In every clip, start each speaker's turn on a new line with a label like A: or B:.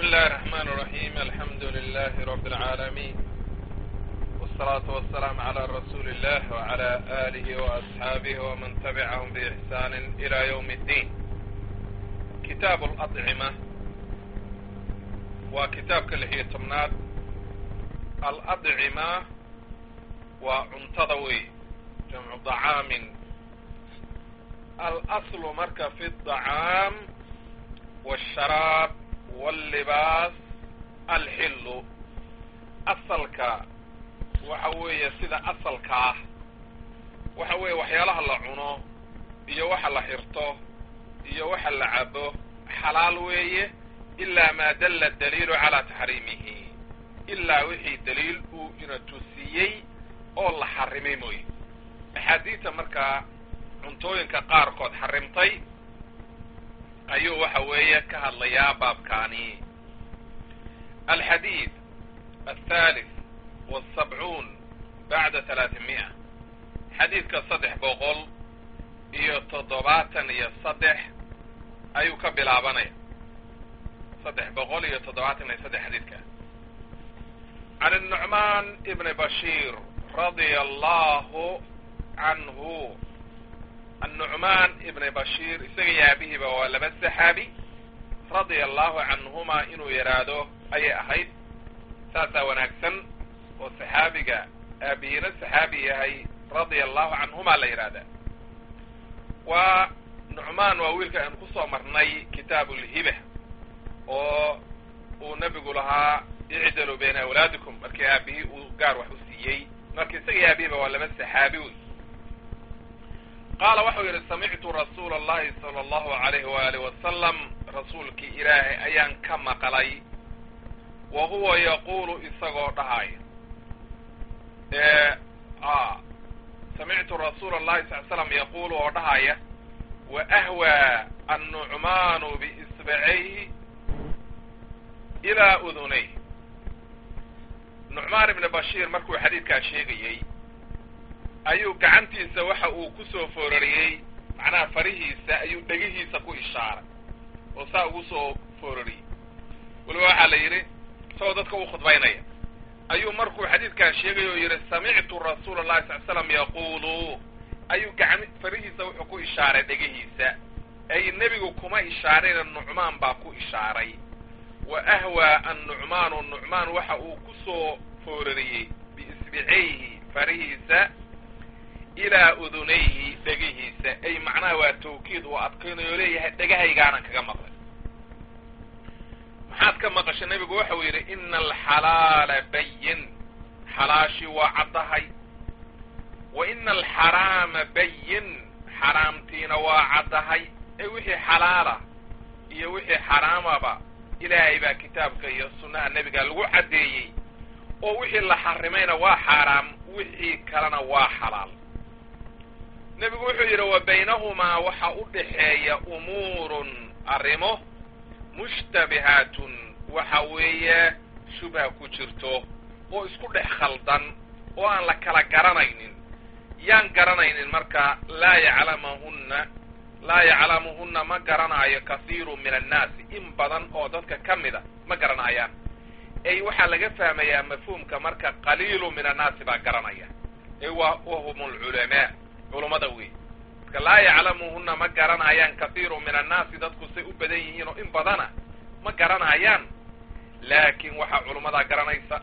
A: الله الرحمن الرحيم الحمد لله رب العالمين والصلاة والسلام على رسول الله وعلى آله وأصحابه ومن تبعهم بإحسان إلى يوم الدين كتاب الأطعمة وكتاب كل هي تمناد الأطعمة وعنتضوي جمع طعام الأصل مركب في الطعام والشراب واللباس الحل asalka waxa weeye sida asalka ah waxa weeye waxyaalaha la cuno iyo waxa la xirto iyo waxa la cabo xalaal weeye ilaa maa dalla daliilu calaa taxriimihi ilaa wixii daliil uu ina tusiyey oo la xarimay mooye axaadiidta markaa cuntooyinka qaarkood xarimtay ayuu waxa weeye ka hadlayaa baabkaani alxadiid althalith walsabcuun bacda talaatimi'a xadiidka saddex boqol iyo toddobaatan iyo saddex ayuu ka bilaabanaya saddex boqol iyo toddobaatan iyo saddex xadiidka can الnucmaan ibni bashiir radia allahu canhu النعmaan ibn bashiir isaga iyo aabihiiba waa laba saxaabi radia allahu canhuma inuu yidhaahdo ayay ahayd saasaa wanaagsan oo saxaabiga aabihiina saxaabi yahay radia allahu canhuma la yidhahdaa waa nucmaan waa wiilka aan kusoo marnay kitaab ulhiba oo uu nebigu lahaa icdaluu bayna awlaadikum markii aabihii uu gaar wax u siiyey marka isaga iyo aabihiiba waa laba saxaabi wey qaala waxau yidhi samictu rasuula allahi sala allahu alayhi waaalih wasalam rasuulkii ilaahay ayaan ka maqlay wa huwa yaquulu isagoo dhahaya samictu rasuula allahi sal slam yaquulu oo dhahaya wa ahwaa annucmaanu biisbacayhi ilaa udunayh nucmaan ibni bashiir markuu xadiidkaa sheegayey ayuu gacantiisa waxa uu ku soo foorariyey macnaha farihiisa ayuu dhegihiisa ku ishaaray oo saa ugu soo foorariyey weliba waxaa la yidhi isagoo dadka u khudbaynaya ayuu markuu xadiidkan sheegay oo yidhi samictu rasuula allahi sal slam yaquulu ayuu gacan farihiisa wuxuu ku ishaaray dhegihiisa ay nebigu kuma ishaarayna nucmaan baa ku ishaaray wa ahwaa annucmaanu nucmaan waxa uu ku soo foorariyey biisbicayhi farihiisa ilaa udunayhi dhegihiisa ay macnaha waa tawkiid uu adkaynayo leeyahay dhegahaygaanaan kaga maqlay maxaad ka maqashay nebigu waxau yidhi ina alxalaala bayin xalaashii waa caddahay wa ina alxaraama bayin xaraamtiina waa caddahay ee wixii xalaala iyo wixii xaraamaba ilaahay baa kitaabka iyo sunnaha nebiga lagu caddeeyey oo wixii la xarimayna waa xaaraam wixii kalena waa xalaal nebigu wuxuu yidhi wa baynahumaa waxa u dhaxeeya umuurun arrimo mushtabihaatun waxa weeye shubha ku jirto oo isku dhex khaldan oo aan la kala garanaynin yaan garanaynin marka laa yaclamahunna laa yaclamuhunna ma garanaayo kahiiru min annaasi in badan oo dadka ka mida ma garanayaan ay waxaa laga fahmayaa mafhuumka marka qaliilu min annaasi baa garanaya ay wa wahum alculamaa culummada wey marka laa yaclamuhunna ma garanayaan kahiiru min annaasi dadku say u badan yihiin oo in badana ma garanayaan laakiin waxaa culummadaa garanaysa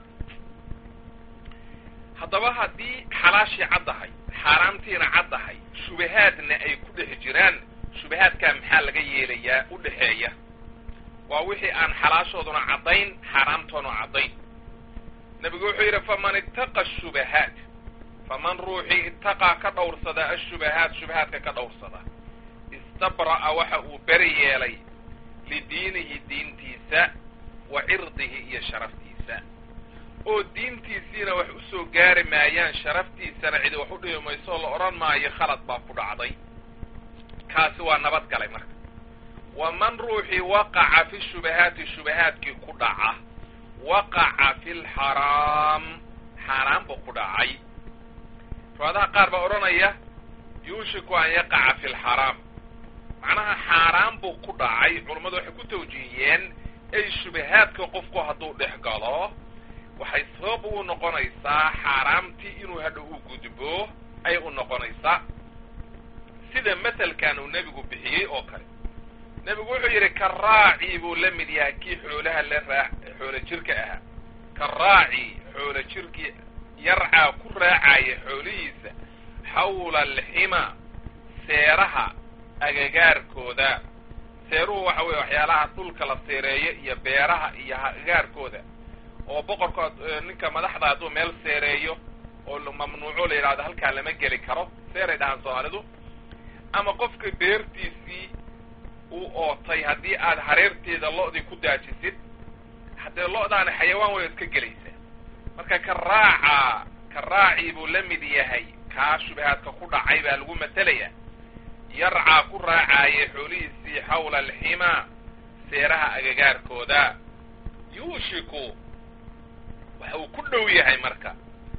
A: haddaba haddii xalaashii caddahay xaaraamtiina caddahay shubahaadna ay ku dhex jiraan shubahaadkaa maxaa laga yeelayaa u dhexeeya waa wixii aan xalaashooduna caddayn xaaraamtoona caddayn nebigu wuxuu yidhi faman ittaqa ashubahaat faman ruuxii ittaqaa ka dhowrsada ashubahaat shubahaadka ka dhowrsada istabra'a waxa uu beri yeelay lidiinihi diintiisa wa cirdihi iyo sharaftiisa oo diintiisiina wax u soo gaari maayaan sharaftiisana cidi wax u dhibi mayso oo la odhan maayo khalad baa ku dhacday kaasi waa nabad galay marka waman ruuxii waqaca fi shubahaati shubahaadkii ku dhaca waqaca fi lxaraam xaaraan buu ku dhacay riwaadaha qaar baa odhanaya yuushiku an yaqaca fi lxaraam macnaha xaaraan buu ku dhacay culummadu waxay ku tawjiihiyeen ay shubahaadka qofku hadduu dhex galo waxay sabab u noqonaysaa xaaraamtii inuu hadha u gudbo ay u noqonaysaa sida maselkan uu nebigu bixiyey oo kale nebigu wuxuu yidhi ka raaci buu la mid yahay kii xoolaha la raa xoolo jirka ahaa ka raaci xoolo jirkii yarcaa ku raacaya xoolihiisa xawla alxima seeraha agagaarkooda seeruhu waxa weeye waxyaalaha dhulka la seereeyo iyo beeraha iyo agagaarkooda oo boqorka ninka madaxda hadduu meel seereeyo oo mamnuuco la yidhahdo halkaa lama geli karo seeray dhahaan soomaalidu ama qofka beertiisii uu ootay haddii aad hareerteeda lo-dii ku daajisid haddee lo-daani xayawaan way iska gelaysaa marka ka raaca ka raacii buu la mid yahay kaa shubahaadka ku dhacay baa lagu matalaya yarcaa ku raacaaya xoolihiisii xawla alximaa seeraha agagaarkooda yuushiku waxa uu ku dhow yahay marka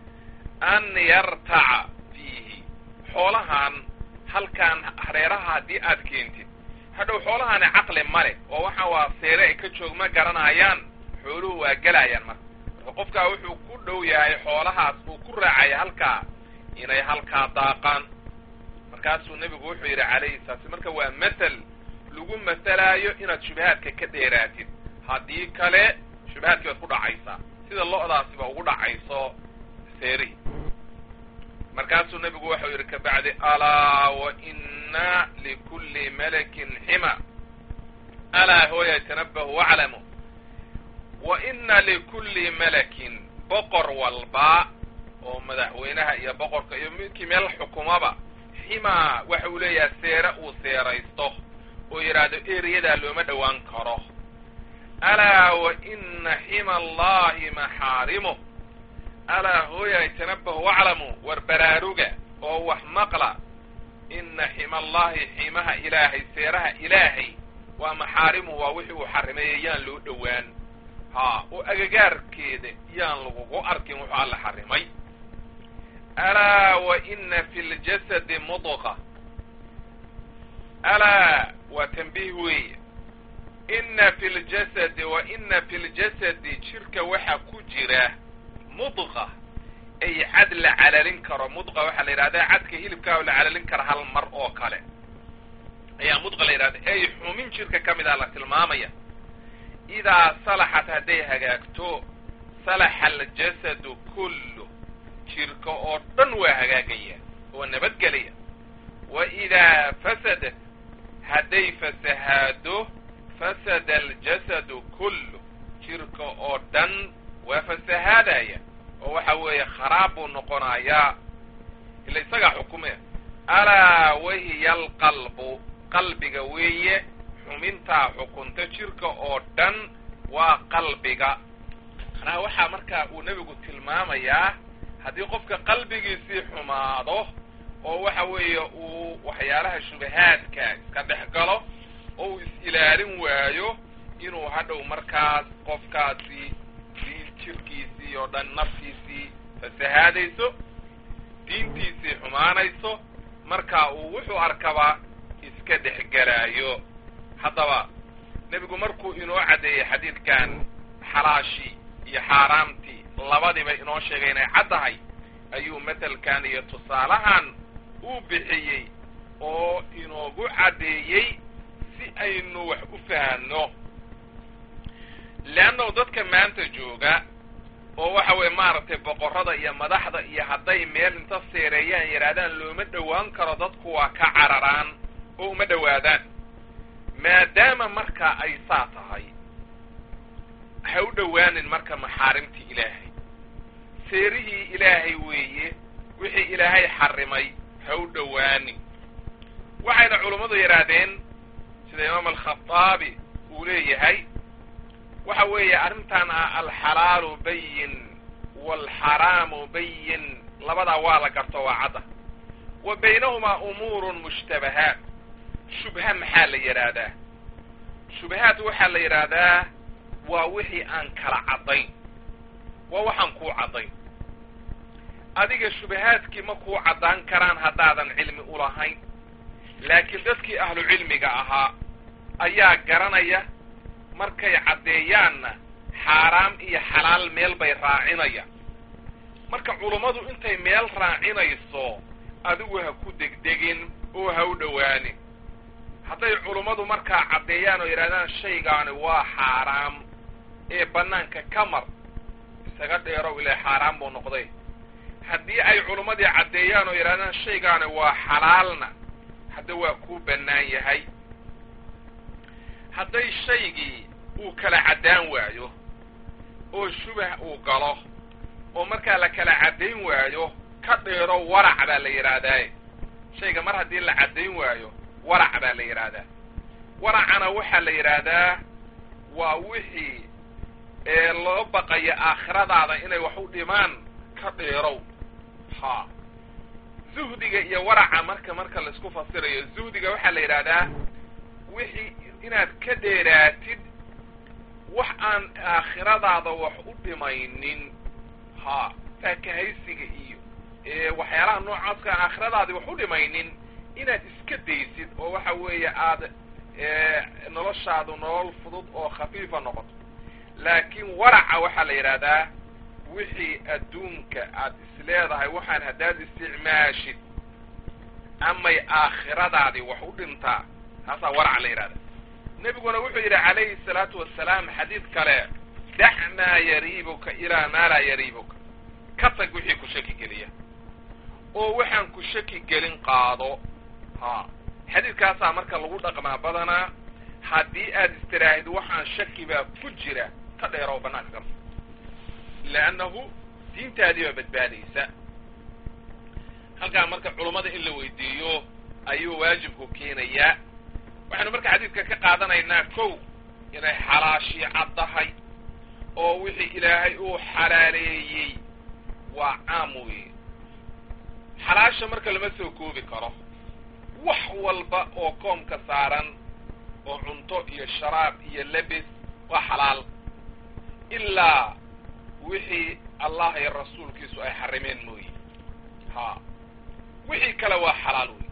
A: an yartaca fiihi xoolahan halkaan hareeraha haddii aad keentid hadhow xoolahaani caqli male oo waxa waa seere ay ka joog ma garanayaan xooluhu waa gelayaan marka marka qofkaa wuxuu ku dhow yahay xoolahaas uu ku raacaya halkaa inay halkaa daaqaan markaasuu nebigu wuxuu yidhi calayhi salaatu marka waa mathel lagu matalaayo inaad shubahaadka ka dheeraatid haddii kale shubahaadkii waad ku dhacaysaa sida lo-daasiba ugu dhacayso seerihi markaasuu nebigu waxau yidhi kabacdi alaa wa ina likulli malakin xima alaa hooya tanabahu waclamu wa ina likulli malakin boqor walba oo madaxweynaha iyo boqorka iyo midkii meel xukumaba ximaa waxa uu leeyahay seere uu seeraysto oo yidhaahdo eriyadaa looma dhowaan karo alaa wa ina xima allahi maxaarimuh alaa hooyay tanabahu waclamu war baraaruga oo wax maqla ina xima allahi ximaha ilaahay seeraha ilaahay waa maxaarimuhu waa wixii uu xarimeeyey yaan loo dhowaan haa oo agagaarkeeda yaan lagugu arkin wuxuu alla xarimay alaa wa ina fi ljasadi mudqa alaa waa tanbiih weeye ina fi ljasadi wa ina fi ljasadi jirka waxaa ku jira mudqa ay cad la calalin karo mudqa waxaa la yidhahda cadka hilibkaa la calalin kara hal mar oo kale ayaa mudqa la yidhahda ay xumin jirka ka mid ah la tilmaamaya idaa salaxat hadday hagaagto salaxa aljasadu kullu jirka oo dhan waa hagaagaya oo nabadgelaya wa idaa fasadat hadday fasahaado fasada aljasadu kullu jirka oo dhan waa fasahaadaya oo waxa weeye kharaab buu noqonayaa ila isagaa xukumaya alaa wahiya alqalbu qalbiga weeye xumintaa xukunta jirka oo dhan waa qalbiga macnaha waxaa markaa uu nebigu tilmaamayaa haddii qofka qalbigiisii xumaado oo waxa weeye uu waxyaalaha shubahaadka iska dhex galo oo uu is-ilaalin waayo inuu hadhow markaas qofkaasi diin jirkiisii oo dhan naftiisii fasahaadayso diintiisii xumaanayso marka uu wuxuu arkaba iska dhexgelaayo haddaba nebigu markuu inoo caddeeyey xadiidkan xalaashii iyo xaaraamtii labadiba inoo sheegay inay caddahay ayuu matelkan iyo tusaalahan uu bixiyey oo inoogu caddeeyey si aynu wax u fahanno leannahu dadka maanta jooga oo waxa weeye maaragtay boqorrada iyo madaxda iyo hadday meel inta seereeyaan yidhaahdaan looma dhowaan karo dadku waa ka cararaan oo uma dhowaadaan maadaama marka ay saa tahay ha u dhowaanin marka maxaarimtii ilaahay seerihii ilaahay weeye wixii ilaahay xarimay ha u dhowaanin waxayna culummadu yidhaahdeen sida imaam alkhataabi uu leeyahay waxa weeye arrintan ah alxalaalu bayin waalxaraamu bayin labadaa waa la garto waa cadda wa baynahumaa umuurun mushtabahaat shubha maxaa la yidhaahdaa shubahaat waxaa la yidhaahdaa waa wixii aan kala caddayn waa waxaan kuu caddayn adiga shubahaadkii ma kuu caddaan karaan haddaadan cilmi ulahayn laakiin dadkii ahlu cilmiga ahaa ayaa garanaya markay caddeeyaanna xaaraam iyo xalaal meel bay raacinayaan marka culummadu intay meel raacinayso adigu ha ku degdegin oo ha u dhowaanin hadday culummadu markaa caddeeyaan oo yidhahdaan shaygaani waa xaaraam ee bannaanka ka mar isaga dheerow ilaa xaaraam buu noqday haddii ay culummadii caddeeyaan oo yidhahdaan shaygaani waa xalaalna hadda waa kuu bannaan yahay hadday shaygii uu kala caddaan waayo oo shubah uu galo oo markaa la kala caddayn waayo ka dheero warac baa la yidhaahdaaye shayga mar haddii la caddayn waayo warac baa la yidhaahdaa waracana waxaa la yidhaahdaa waa wixii ee loo baqayo aakhiradaada inay wax u dhimaan ka dheerow ha zuhdiga iyo waraca marka marka laisku fasirayo zuhdiga waxaa la yidhaahdaa wixii inaad ka dheeraatid wax aan aakhiradaada wax u dhimaynin ha faakahaysiga iyo waxyaalaha noocaaskaan aakhiradaadi wax u dhimaynin inaad iska daysid oo waxa weeye aada noloshaadu nolol fudud oo khafiifa noqoto laakiin waraca waxaa la yidhaahdaa wixii adduunka aad isleedahay waxaan haddaad isticmaashid amay aakhiradaadii wax u dhintaa taasaa waraca la yidhahdaa nebiguna wuxuu yidhi calayhi salaatu wasalaam xadiid kale dac maa yariibuka ilaa maa laa yariibuka ka tag wixii ku shaki geliya oo waxaan ku shaki gelin qaado ha xadiidkaasaa marka lagu dhaqmaa badanaa haddii aad istiraahid waxaan shaki baa ku jira ka dheero oo bannaanka gama leannahu diintaadii baa badbaadaysa halkaa marka culummada in la weydiiyo ayuu waajibku keenayaa waxaynu marka xadiidka ka qaadanaynaa kow inay xalaashii caddahay oo wixii ilaahay uu xalaaleeyey waa caam weeye xalaasha marka lama soo koobi karo wax walba oo koomka saaran oo cunto iyo sharaab iyo lebis waa xalaal ilaa wixii allah iyo rasuulkiisu ay xarimeen mooye ha wixii kale waa xalaal wey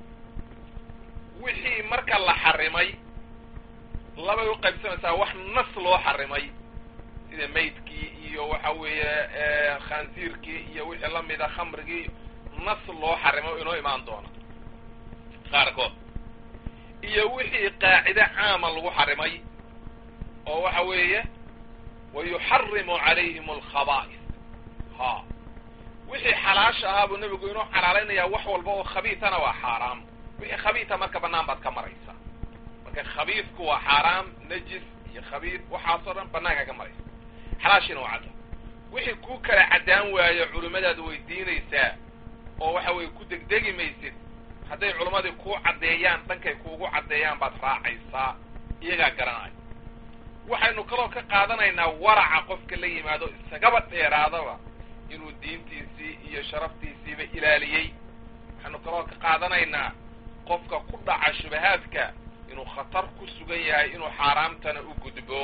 A: wixii marka la xarimay labay u qaybsamaysaa wax nas loo xarimay sida maydkii iyo waxa weeye khansiirkii iyo wixii lamida khamrigii nas loo xarimay o inoo imaan doona qaarkood iyo wixii qaacide caama lagu xarimay oo waxa weeye wayuxarimu calayhim alkhabaa'is ha wixii xalaasha ahaa buu nebigu inuu xalaalaynayaa wax walba oo khabiitana waa xaaraam wixii khabiita marka bannaan baad ka maraysaa marka khabiidku waa xaaraam najis iyo khabiid waxaasoo dhan bannaanka ka maraysa xalaashiina waa cadda wixii ku kala caddaan waayo culimmadaad weydiinaysaa oo waxa weeye ku degdegi maysid hadday culimmadii kuu caddeeyaan dhankay kuugu caddeeyaan baad raacaysaa iyagaa garanaya waxaynu kaloo ka qaadanaynaa waraca qofka la yimaado isagaba dheeraadaba inuu diintiisii iyo sharaftiisiiba ilaaliyey waxaynu kaloo ka qaadanaynaa qofka ku dhaca shubahaadka inuu khatar ku sugan yahay inuu xaaraamtana u gudbo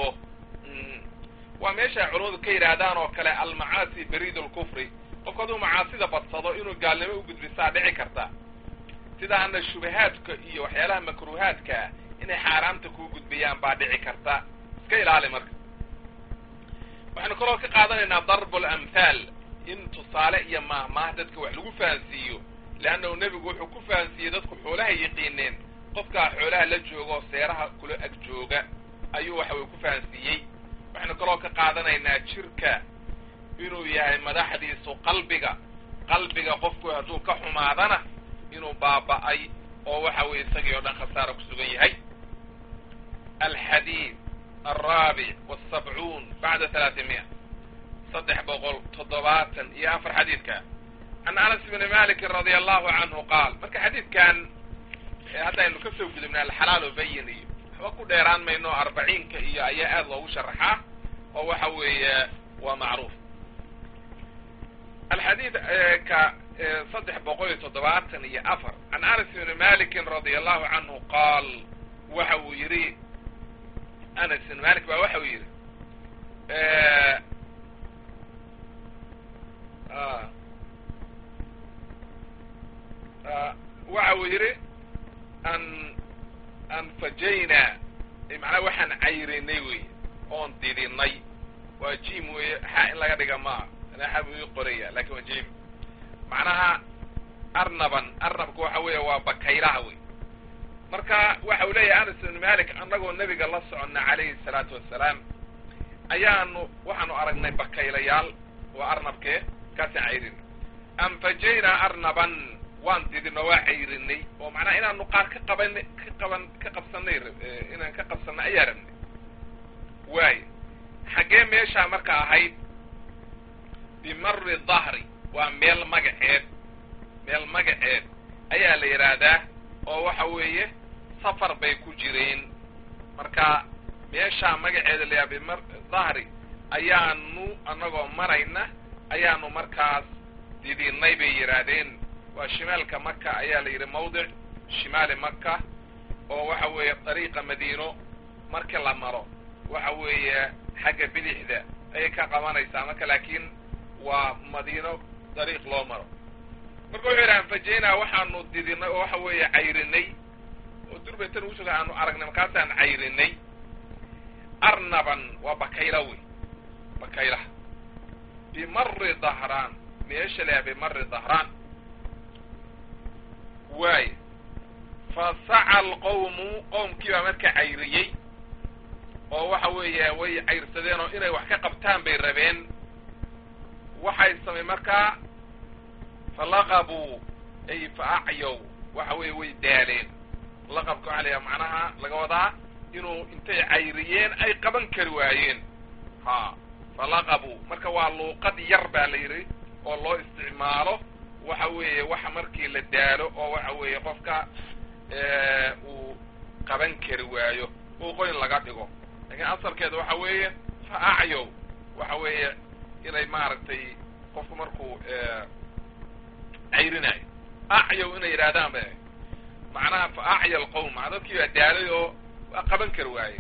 A: waa meesha ay culimmadu ka yidhaahdaan oo kale almacaasi bariid lkufri qofku hadduu macaasida badsado inuu gaalnimo u gudbisaa dhici karta sidaana shubahaadka iyo waxyaalaha makruuhaadkaa inay xaaraamta kuu gudbiyaan baa dhici karta iska ilaali marka waxaynu kaloo ka qaadanaynaa darbu lamhaal in tusaale iyo maahmaah dadka wax lagu fahansiiyo leannahu nebigu wuxuu ku fahansiiyey dadku xoolaha yaqiineen qofkaa xoolaha la jooga oo seeraha kula ag jooga ayuu waxa weye ku fahansiiyey waxaynu kaloo ka qaadanaynaa jirka inuu yahay madaxdiisu qalbiga qalbiga qofku hadduu ka xumaadana inuu baaba'ay oo waxa weye isagii oo dhan khasaara ku sugan yahay alxadiid alraabic walsabcuun bacda halaatimiya saddex boqol toddobaatan iyo afar xadiidka can anas bni malikin radia allahu canhu qaal marka xadiidkan haddaynu ka soo gudubna alxalaal bayin iyo waxba ku dheeraan mayno arbaciinka iyo ayaa aada loogu sharaxaa oo waxa weeye waa macruuf alxadiid ka saddex boqol iyo toddobaatan iyo afar can anas bni malikin radia allahu canhu qaal waxa uu yidhi anas bn malik baa waxa uu yidhi waxa uu yidhi an anfajayna macnaa waxaan cayrinay wey oon didinay waa jim weeye xaa in laga dhiga maa xa buu ii qoraya lakin waa jim macnaha arnaban arnabka waxa weeye waa bakaylaha wey marka waxa uu leeyahay anas ibn malik annagoo nebiga la soconna calayhi salaatu wassalaam ayaanu waxaanu aragnay bakaylayaal waa arnabkee kaasaan cayrinay anfajaynaa arnaban waan didino waa cayrinay oo macnaha inaanu qaar ka qaban ka qaban ka qabsanay inaan ka qabsanay ayaa rabnay waayo xaggee meeshaa marka ahayd bimari dahri waa meel magaceed meel magaceed ayaa la yidhaahdaa oo waxa weeye safar bay ku jireen marka meeshaa magaceeda la yidhaha bimar dahri ayaanu annagoo marayna ayaanu markaas didinay bay yidhaahdeen waa shimaalka maka ayaa la yidhi mawdic shimaali maka oo waxa weeye dariiqa madiino markii la maro waxa weeye xagga bidixda ayay ka qabanaysaa marka laakiin waa madiino dariiq loo maro marka wuxuu yidhi anfajaynaa waxaanu didinay oo waxa weeye cayrinay oo durbatan usuga aanu aragnay markaasaan cayrinay arnaban waa bakayla wey bakaylaha bimari dahraan meesha leha bimari dahraan waay fa saca alqawmu qowmkii baa marka cayriyey oo waxa weeye way cayrsadeen oo inay wax ka qabtaan bay rabeen waxay samay markaa falaqabuu ay fa acyow waxa weeye way daaleen laqabka waxa la yaha macnaha laga wadaa inuu intay cayriyeen ay qaban kari waayeen ha falaqabuu marka waa luuqad yar baa la yidhi oo loo isticmaalo waxa weeye waxa markii la daalo oo waxa weeye qofka uu qaban kari waayo uuqoyn laga dhigo lakiin asalkeeda waxa weeye fa acyow waxa weeye inay maaragtay qofku markuu cayrinayo acyow inay yidhahdaan ba macnaha fa acya alqowm maa dadkii baa daalay oo waa qaban kari waaye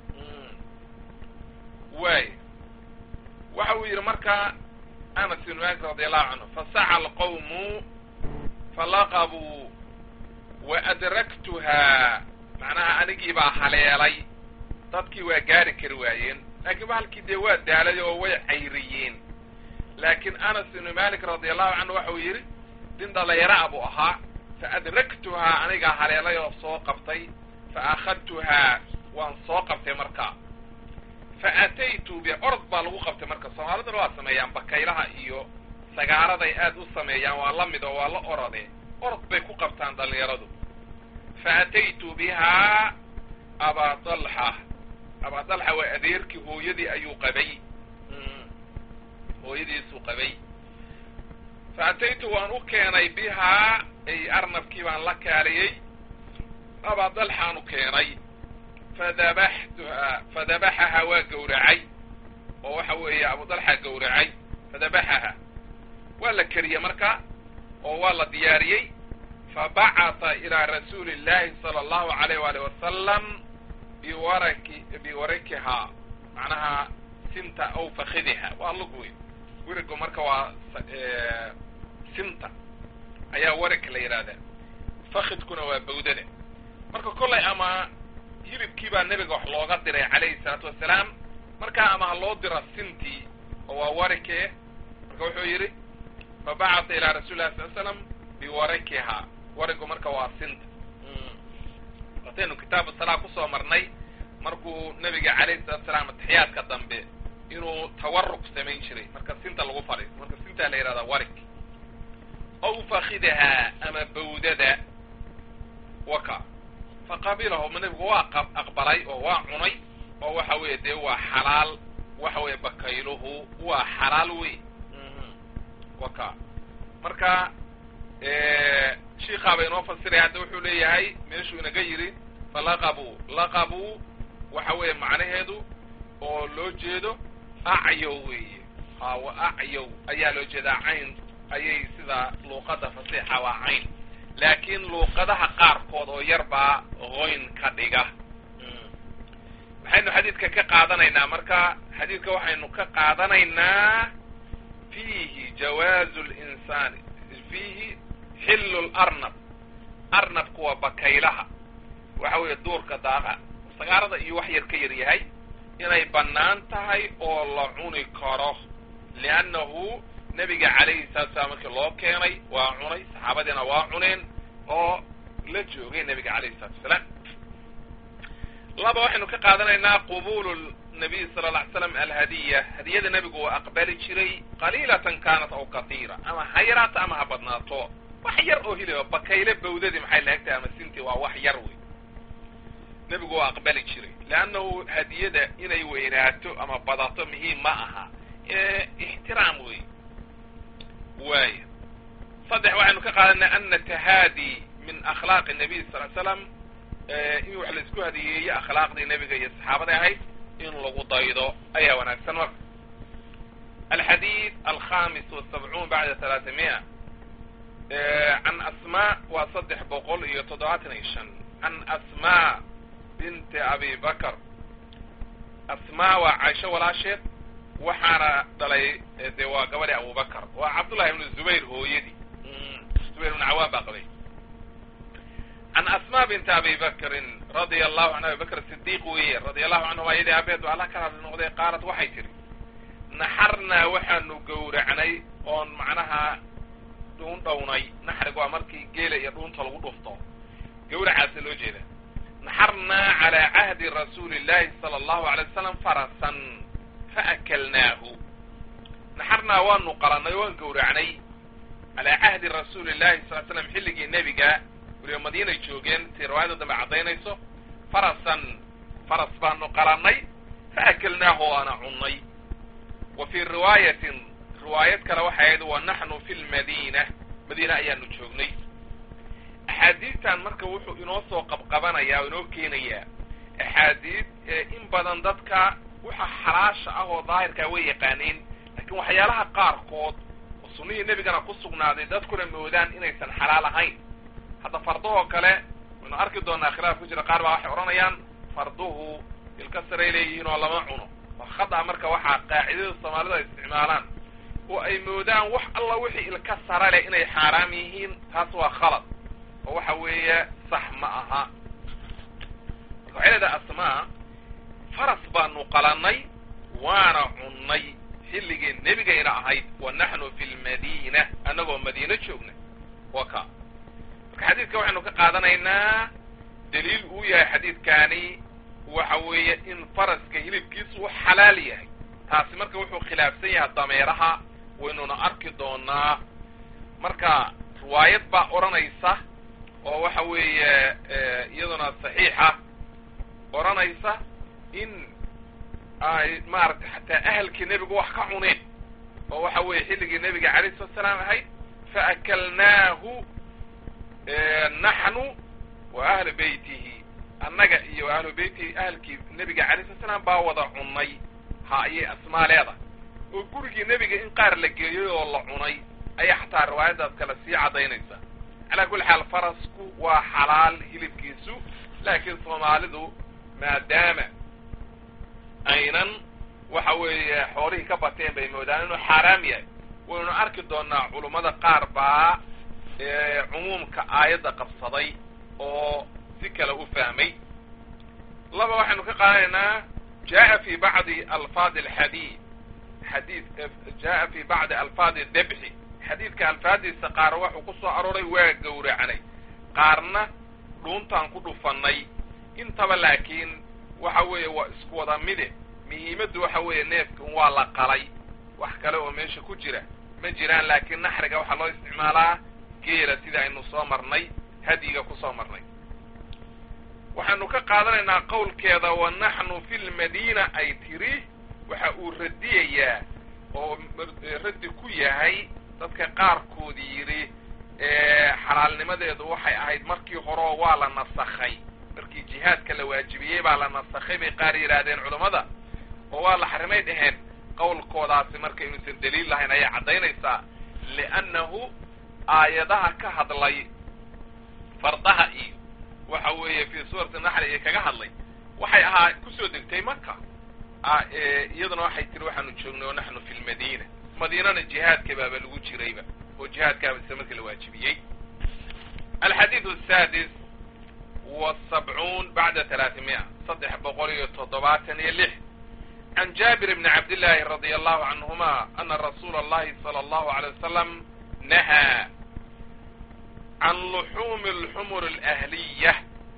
A: waay waxa uu yidhi marka anas ibn malik radi allahu canhu fasaca alqawmu falaqabuu wa adraktuhaa macnaha anigii baa haleelay dadkii waa gaari kari waayeen laakiin bahalkii dee waa daalay oo way cayriyeen laakiin anas ibnu malik radi allahu canhu waxa uu yidhi nin dhalayraa buu ahaa fa adraktuhaa anigaa haleelay oo soo qabtay fa akhadtuhaa waan soo qabtay markaa fa ataytu bi orod baa lagu qabtay marka soomaaliduna waa sameeyaan bakaylaha iyo sagaaraday aad u sameeyaan waa la mid oo waa la orode orod bay ku qabtaan dhalinyaradu fa ataytu bihaa abaa dalxa abaa dalxa waa adeerkii hooyadii ayuu qabay hooyadiisuu qabay fa ataytu waan u keenay bihaa ay arnabkii baan la kaaliyey abaa dalxaan u keenay fadabaxtuhaa fadabaxahaa waa gowracay oo waxa weeye abu dalxa gowracay fadabaxaha waa la keriyey marka oo waa la diyaariyey fabacata ilaa rasuuli llahi sala allahu alayh waalih wasalam biwaraki biwarakihaa macnaha sinta aw fakidiha waa lug weyn werigu marka waa sinta ayaa warig la yidhahdaa fakidkuna waa bawdada marka kollay ama hilibkii baa nebiga wax looga diray calayhi salaatu wasalaam markaa ama ha loo dira sintii oo waa warikee marka wuxuu yidhi fabacata ilaa rasuli llahi sal slam biwarakihaa warigu marka waa sinta wataynu kitaabu salaa kusoo marnay markuu nebiga calayhi salatu salaam atixiyaadka dambe inuu tawaruk samayn jiray marka sinta lagu fadhiis marka sintaa la yihahdaa warig aw fakidahaa ama bawdada waka faqabilahu nebigu waa aqbalay oo waa cunay oo waxa weeye dee waa xalaal waxa weeye bakayluhu waa xalaal wey waka marka shiikaaba inoo fasiraya hadda wuxuu leeyahay meeshuu inaga yidhi falaqabuu laqabuu waxa weeye macnaheedu oo loo jeedo acyow weeye hawa acyow ayaa loo jeedaa cayn ayay sida luuqada fasiixa waa cayn laakiin luuqadaha qaarkood oo yar baa qoyn ka dhiga waxaynu xadiidka ka qaadanaynaa marka xadiidka waxaynu ka qaadanaynaa fiihi jawaazu linsaani fiihi xillu larnab arnabku waa bakaylaha waxa weeye duurka daaqa sagaarada iyo wax yar ka yar yahay inay bannaan tahay oo la cuni karo liannahu nebiga calayhi salatu salaam markii loo keenay waa cunay saxaabadiina waa cuneen oo la joogay nebiga calayhi salatu wasalaam laba waxaynu ka qaadanaynaa qubulu nabiy sala alla ly slam alhadiya hadiyada nebigu waa aqbali jiray qaliilatan kaanat aw katiira ama ha yaraato ama ha badnaato wax yar oo hiliba bakayle bawdadii maxay laegtahay ama sintii waa wax yar wey nebigu waa aqbali jiray leannahu hadiyada inay weynaato ama badato muhiim ma aha ixtiraam wey waaya saddex waxaynu ka qaadanay ana tahaadi min akhlaaqi nabiy sal l slam in wax laisku hadiyeeyo akhlaaqdii nebiga iyo saxaabada ahayd in lagu daydo ayaa wanaagsan marka alxadiid alkhamis wasabcuun bacda talaatamiya can asmaa waa saddex boqol iyo toddobaatan iyo shan can asmaa binti abi bakr asmaa waa caisho walaasheed waxaana dhalay de waa gabadhi abubakr waa cabdullahi ibnu zubayr hooyadii zubayr ibnu cawaan baa qabay can asma binti abi bakrin radia allahu can abi bakr sidiiq weeye radia allahu canhum ayadii aabeed alla ka hadli noqday qaalat waxay tidhi naxarnaa waxaanu gowracnay oon macnaha dhuun dhownay naxrigu waa markii geela iyo dhuunta lagu dhufto gawracaasa loo jeeda naxarnaa calaa cahdi rasuuli llahi sala allahu alay wasalam farasan faakalnaahu naxarnaa waanu qalanay waan gowracnay calaa cahdi rasuuli llahi sal slam xilligii nebiga weliba madiinay joogeen si riwaayada dambe caddaynayso farasan faras baanu qalanay faakalnaahu waana cunnay wa fii riwaayatin riwaayad kale waxay ahayd wa naxnu fi lmadiina madiina ayaanu joognay axaadiistan marka wuxuu inoo soo qabqabanayaa oo inoo keenayaa axaadiis in badan dadka waxa xalaasha ah oo daahirkaa way yaqaaneen laakiin waxyaalaha qaarkood oo sunnihii nebigana ku sugnaaday dadkuna moodaan inaysan xalaal ahayn hadda fardahoo kale waynu arki doonaa khilaaf ku jira qaar baa waxay odhanayaan farduhu ilka saray leeyihiin oo lama cuno waa khada marka waxaa qaacidada soomaalida ay isticmaalaan oo ay moodaan wax alla wixii ilka sara leh inay xaaraam yihiin taas waa khalad oo waxa weeye sax ma aha marka waxay leedahay asmaa faras baanu qalanay waana cunnay xilligii nebigayna ahayd wa naxnu fi lmadiina annagoo madiino joogna wa ka marka xadiidka waxaynu ka qaadanaynaa daliil uu yahay xadiidkaani waxa weeye in faraska hilibkiisu u xalaal yahay taasi marka wuxuu khilaafsan yahay dameeraha waynuna arki doonaa marka riwaayad baa odhanaysa oo waxa weeye iyaduna saxiixa odhanaysa in ay maaragtay xataa ahalkii nebigu wax ka cuneen oo waxa weeye xilligii nebiga calayhi salatu salaam ahayd faakalnaahu naxnu wa ahlu beytihi annaga iyo ahlu beytihi ahalkii nebiga calayhi salatu salaam baa wada cunnay ha ayay asmaa leedahay oo gurigii nebiga in qaar la geeyey oo la cunay ayaa xataa riwaayaddaas kale sii caddaynaysa calaa kulli xaal farasku waa xalaal hilibkiisu laakiin soomaalidu maadaama aynan waxa weeye xoolihii ka bateen bay moodaan inuu xaaraam yahay waynu arki doonaa culummada qaar baa cumuumka aayadda qabsaday oo si kale u fahmay laba waxaynu ka qaadanaynaa jaa fi bacdi alfaadi alxadiid xadiid jaa fi bacdi alfaadi debxi xadiidka alfaadiisa qaar waxuu ku soo arooray waa gowracnay qaarna dhuuntaan ku dhufannay intaba laakiin waxa weeye waa isku wada mide muhiimaddu waxa weeye neefka un waa la qalay wax kale oo meesha ku jira ma jiraan laakiin naxriga waxaa loo isticmaalaa geela sida aynu soo marnay hadyiga ku soo marnay waxaanu ka qaadanaynaa qowlkeeda wa naxnu fi lmadiina ay tiri waxa uu radiyayaa oo raddi ku yahay dadka qaarkood yidhi xalaalnimadeedu waxay ahayd markii horeo waa la nasakhay markii jihaadka la waajibiyey baa la nasakhay bay qaar yidhaahdeen culammada oo waa la xarimay dhaheen qowlkoodaasi marka inuusan daliil lahayn ayay caddaynaysaa liannahu aayadaha ka hadlay fardaha iyo waxa weeye fii suurati naxli iyo kaga hadlay waxay ahaa kusoo degtay maka iyaduna waxay tiri waxaanu joognay oo naxnu fi lmadiina madiinana jihaadka baaba lagu jirayba oo jihaadkaaba isla markii la waajibiyey alxadiid asaadis wasabcuun bacda talaatimiya saddex boqol iyo toddobaatan iyo lix can jaabir bni cabdillaahi radia allahu canhuma ana rasuula allahi sala allahu alay wasalam nahaa can luxuumi alxumur alahliya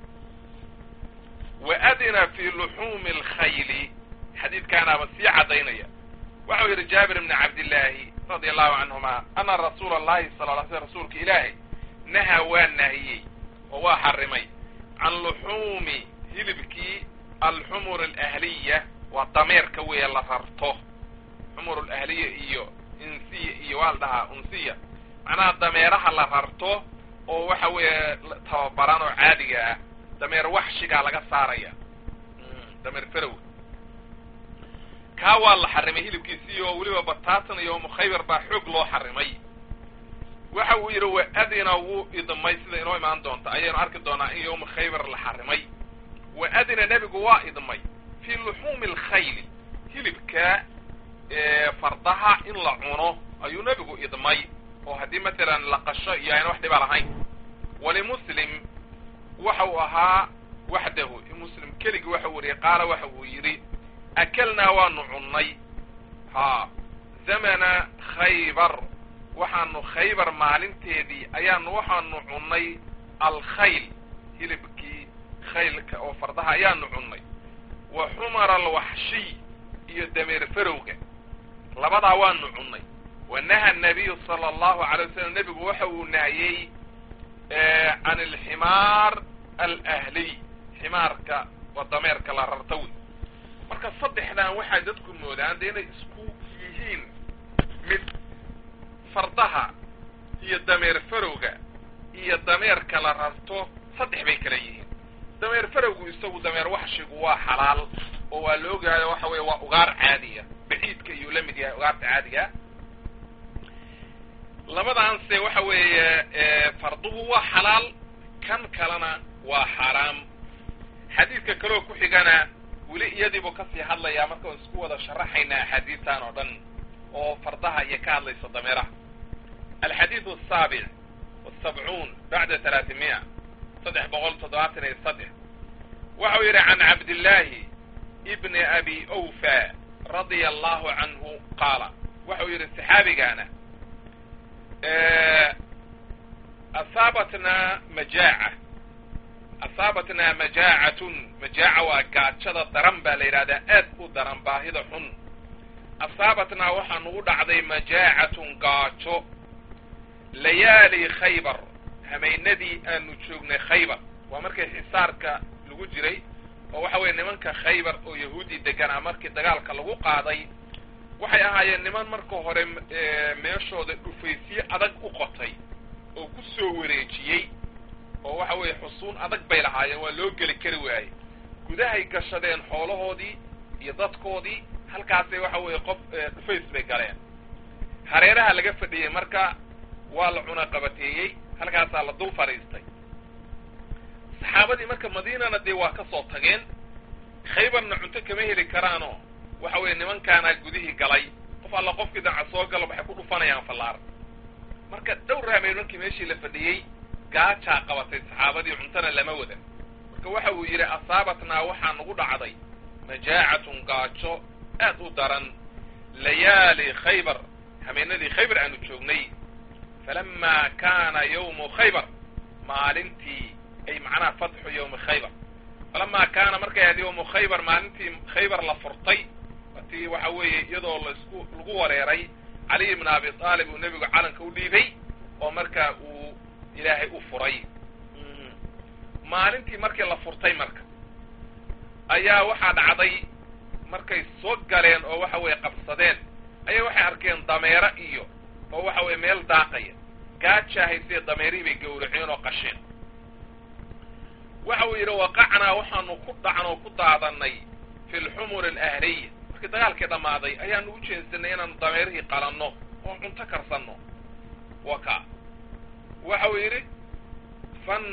A: wa adina fi luxuumi alkhayli xadiidkaanaaba sii caddaynaya waxau yidhi jaabir bni cabdillaahi radia allahu canhuma ana rasuula allahi sala la sl rasuulka ilaahay nahaa waa nahiyey oo waa xarimay can luxuumi hilibkii alxumur alahliya waa dameerka weeye la rarto xumur alahliya iyo insiya iyo waa la dhahaa unsiya macnaha dameeraha la rarto oo waxa weeye tababaran oo caadiga ah dameer waxshigaa laga saaraya dameer ferow kaa waa la xarimay hilibkiisii oo weliba bataatan iyo mukhaybar baa xoog loo xarimay waxa uu yidhi wa adina wuu idmay sida inoo imaan doonta ayaynu arki doonaa in yowma khaybar la xarimay wa adina nebigu waa idmay fii luxuumi alkhayli hilibka fardaha in la cuno ayuu nebigu idmay oo haddii matalan la qasho iyo ayna wax dhiba lahayn walimuslim waxa uu ahaa waxdahu muslim keligii waxa uu wariyey qaala waxa uu yidhi akalnaa waanu cunnay ha zamana khaybar waxaanu khaybar maalinteedii ayaanu waxaanu cunnay alkhayl hilibkii khaylka oo fardaha ayaanu cunnay wa xumara alwaxshiy iyo dameer farowga labadaa waanu cunnay wa naha nabiyu sala allahu alay wasalam nebigu waxa uu nahiyey can alximaar alahliy ximaarka waa dameerka la rarta wey marka saddexdan waxay dadku moodaan dee inay isku yihiin mid fardaha iyo dameer farowga iyo dameerka la rarto saddex bay kala yihiin dameer farowgu isagu dameer waxshigu waa xalaal oo waa la ogaayo waxa weeye waa ugaar caadiya baciidka iyuu la mid yahay ugaarta caadiga labadaanse waxa weeye farduhu waa xalaal kan kalena waa xaaraam xadiidka kaleo ku xigana weli iyadiibuu kasii hadlayaa marka aan isku wada sharaxaynaa axaadiistan oo dhan oo fardaha iyo ka hadlaysa dameeraha alxadiidu asaabic wasabcuun bacda talaatimiya saddex boqol toddobaatan iyo saddex waxau yidhi can cabdillaahi ibni abi awfa radia allahu canhu qaala waxau yidhi saxaabigaana asaabatnaa majaaca asaabatnaa majaacatun majaaca waa gaajada daran baa la yidhahdaa aad u daran baahida xun asaabatnaa waxaa nugu dhacday majaacatun gaajo layaali khaybar hameynadii aanu joognay khaybar waa markii xisaarka lagu jiray oo waxa weeye nimanka khaybar oo yahuudi deganaa markii dagaalka lagu qaaday waxay ahaayeen niman marka hore meeshooda dhufaysye adag u qotay oo ku soo wareejiyey oo waxa weeye xusuun adag bay lahaayeen waa loo geli kari waayey gudahay gashadeen xoolahoodii iyo dadkoodii halkaasay waxa weeye qof dhufays bay galeen hareeraha laga fadhiyey marka waa la cuna qabateeyey halkaasaa la dul fadhiistay saxaabadii marka madiinana dee waa ka soo tageen khaybarna cunto kama heli karaanoo waxa weeye nimankaanaa gudihii galay qof alla qofkii danca soo galo waxay ku dhufanayaan fallaar marka dhowr raameen markii meeshii la fadhiyey gaajaa qabatay saxaabadii cuntana lama wadan marka waxa uu yidhi asaabatnaa waxaa nagu dhacday majaacatun gaajo aad u daran layaali khaybar hameenadii khaybar aanu joognay falamaa kaana yawmu khaybar maalintii ay macnaha fatxu yawmi khaybar falamaa kaana markay ahayd yawmu khaybar maalintii khaybar la furtay watii waxa weeye iyadoo laisku lagu wareeray caliy ibna abi aalib uu nebigu calanka u dhiibay oo marka uu ilaahay u furay maalintii markii la furtay marka ayaa waxaa dhacday markay soo galeen oo waxa weeye qabsadeen ayaa waxay arkeen dameero iyo oo waxa weeye meel daaqaya gaajaa haysee dameerihii bay gowraceen oo qasheen waxa uu yidhi waqacnaa waxaanu ku dhacno oo ku daadanay fi lxumur alahliya markii dagaalkii dhammaaday ayaanu u jeensanay inaanu dameerihii qalanno oo cunto karsanno wa ka waxa uu yidhi fan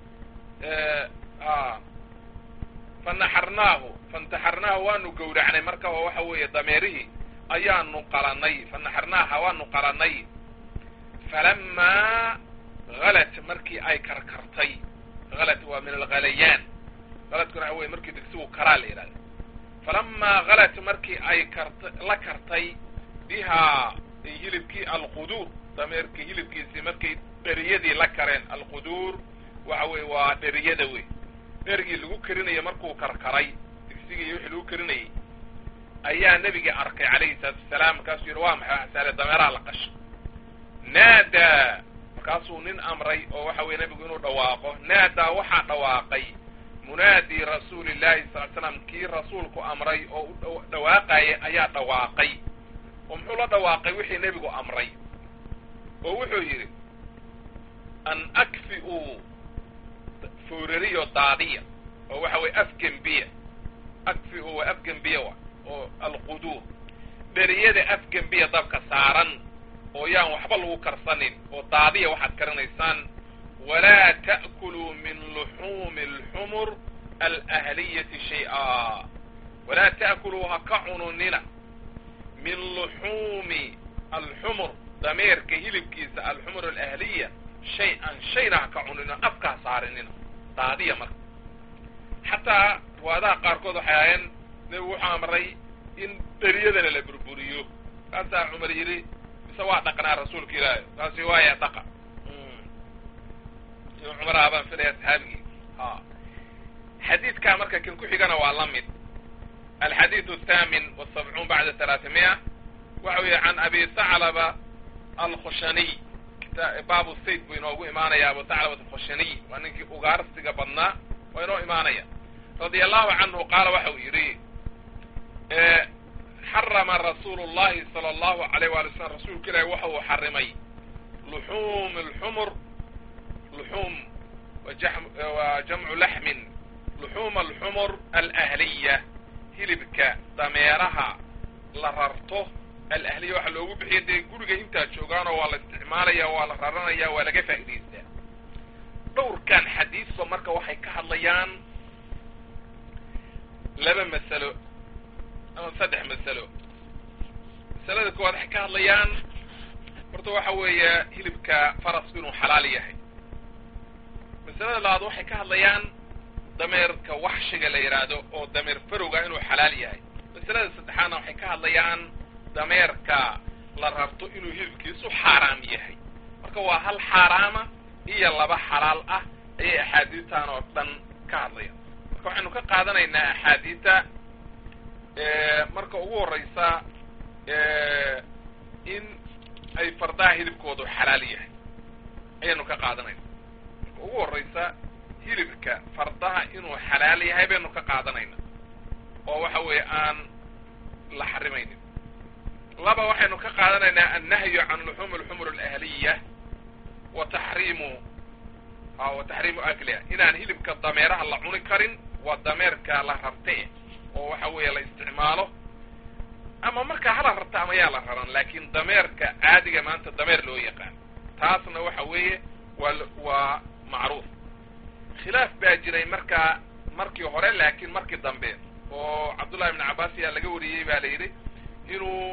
A: fanaxarnaahu fantaxarnaahu waanu gowracnay marka oo waxa weeye dameerihii ayaanu qalanay fanaxarnaaha waanu qalanay falamaa halat markii ay karkartay halat waa min alghalayaan haladkuna waxa weye markii digsigu karaa la yidhahda falamaa halat markii ay karta la kartay bihaa hilibkii alquduur dameerkii hilibkiisii markay dheriyadii la kareen alquduur waxa weye waa dheriyada wey dherigii lagu karinaya markuu karkaray digsigii wixii lagu karinayay ayaa nebigii arkay calayhi salaatu wasalaam markaasuu yidhi waa maxay waxsaale dameeraha la qasho naadaa markaasuu nin amray oo waxa weye nebigu inuu dhawaaqo naadaa waxaa dhawaaqay munaadi rasuuli llahi sal slam kii rasuulku amray oo u dhawaaqaya ayaa dhawaaqay oo muxuu la dhawaaqay wixii nebigu amray oo wuxuu yidhi an akfi'uu foorariyo daadiya oo waxa weye afgembiya akfi'u waa afgembiya wa oo alquduur dheriyada afgembiya dabka saaran oo yaan waxba lagu karsanin oo daadiya waxaad karinaysaan walaa ta'kuluu min luxuumi alxumur alahliyati shay-a walaa ta'kuluu ha ka cununina min luxuumi alxumur dameerka hilibkiisa alxumur alahliya shay-an shayna ha ka cunino afka ha saarinina daadiya marka xataa riwaadaha qaarkood waxay ahaayeen nebigu wuxuu amray in dheriyadana la burburiyo kaasaa cumar yidhi mise waa dhaqnaa rasuulka ilaahi kaasi waaya dhaqa cumar abaan filaya saxaabigii ha xadiidkaa marka kan ku xigana waa la mid alxadiidu athaamin wasabcuun bacda talaatimiya waxa weeye can abi thaclaba alkhushaniy baabu sayd buu inoogu imaanaya abu thaclabat alkhushaniy waa ninkii ugaarsiga badnaa waa inoo imaanaya radia allahu canhu qaala waxa uu yidhi xarama rasuulu llahi sala allahu alayh waali slam rasuulka ilaahi waxa uu xarimay luxuum alxumur luxuum waa jamcu laxmin luxuuma alxumur alahliya hilibka dameeraha la rarto alahliya waxaa loogu bixiya dee guriga intaa joogaanoo waa la isticmaalaya waa la raranaya waa laga faa'idaystaa dhowrkan xadiisba marka waxay ka hadlayaan laba masalo ama saddex masalo masalada koowaad waxay ka hadlayaan horta waxa weeye hilibka farasku inuu xalaal yahay masalada labaad waxay ka hadlayaan dameerka waxshiga la yidhaahdo oo dameer farowga inuu xalaal yahay masalada saddexaadna waxay ka hadlayaan dameerka la rarto inuu hilibkiisu xaaraam yahay marka waa hal xaaraama iyo laba xalaal ah ayay axaadiistan oo dhan ka hadlayaan marka waxaynu ka qaadanaynaa axaadiista marka ugu horeysa in ay fardaha hilibkoodu xalaal yahay ayaynu ka qaadanayna marka ugu horeysa hilibka fardaha inuu xalaal yahay baynu ka qaadanayna oo waxa weeye aan la xarimaynin laba waxaynu ka qaadanaynaa annahyu can luxuumi alxumur alahliya wa taxriimu a wa taxriimu akliha inaan hilibka dameeraha la cuni karin waa dameerka la rarte oo waxa weeye la isticmaalo ama markaa hala rarta ama yaa la raran laakin dameerka caadiga maanta dameer loo yaqaan taasna waxa weeye waa waa macruuf khilaaf baa jiray markaa markii hore laakiin markii dambe oo cabdullahi ibn cabbaas ayaa laga wariyey ba la yidhi inuu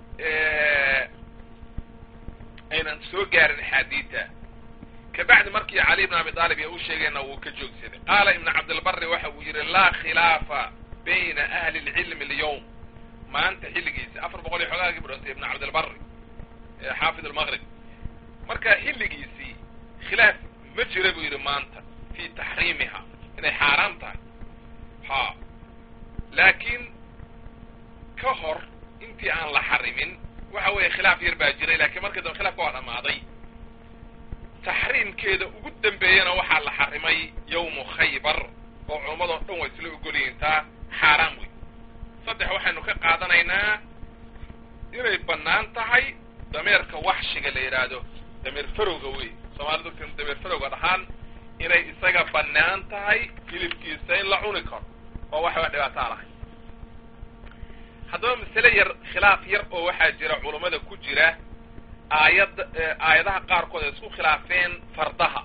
A: aynan soo gaarin axaadiita kabacdi markii cali ibn abi aalib iyo u sheegayna wuu ka joogsaday qaala ibn cabdilbari waxa uu yidhi laa khilaafa bayna ahli lcilmi alyawm maanta xilligiisi afar boqol iyo xoogaagii budhantay ibn cabdilbari xaafid almaqrib marka xilligiisii khilaaf ma jira buu yidhi maanta fi taxriimiha inay xaaraam tahay ha laakiin ka hor intii aan la xarimin waxa weeye khilaaf yar baa jiray lakiin markii dambe khilafka waa dhamaaday taxriimkeeda ugu dambeeyana waxaa la xarimay yawmu khaybar oo culummadoo dhan waa isla ogolyihiin taa xaaraam wey saddex waxaynu ka qaadanaynaa inay bannaan tahay dameerka waxshiga la yidhaahdo dameer farowga wey soomaalidu kan dameer farowga dhahaan inay isaga bannaan tahay hilibkiisa in la cuni karo oo waxba dhibaataa lahay haddaba masale yar khilaaf yar oo waxaa jira culummada ku jira aayad aayadaha qaarkood ay isku khilaafeen fardaha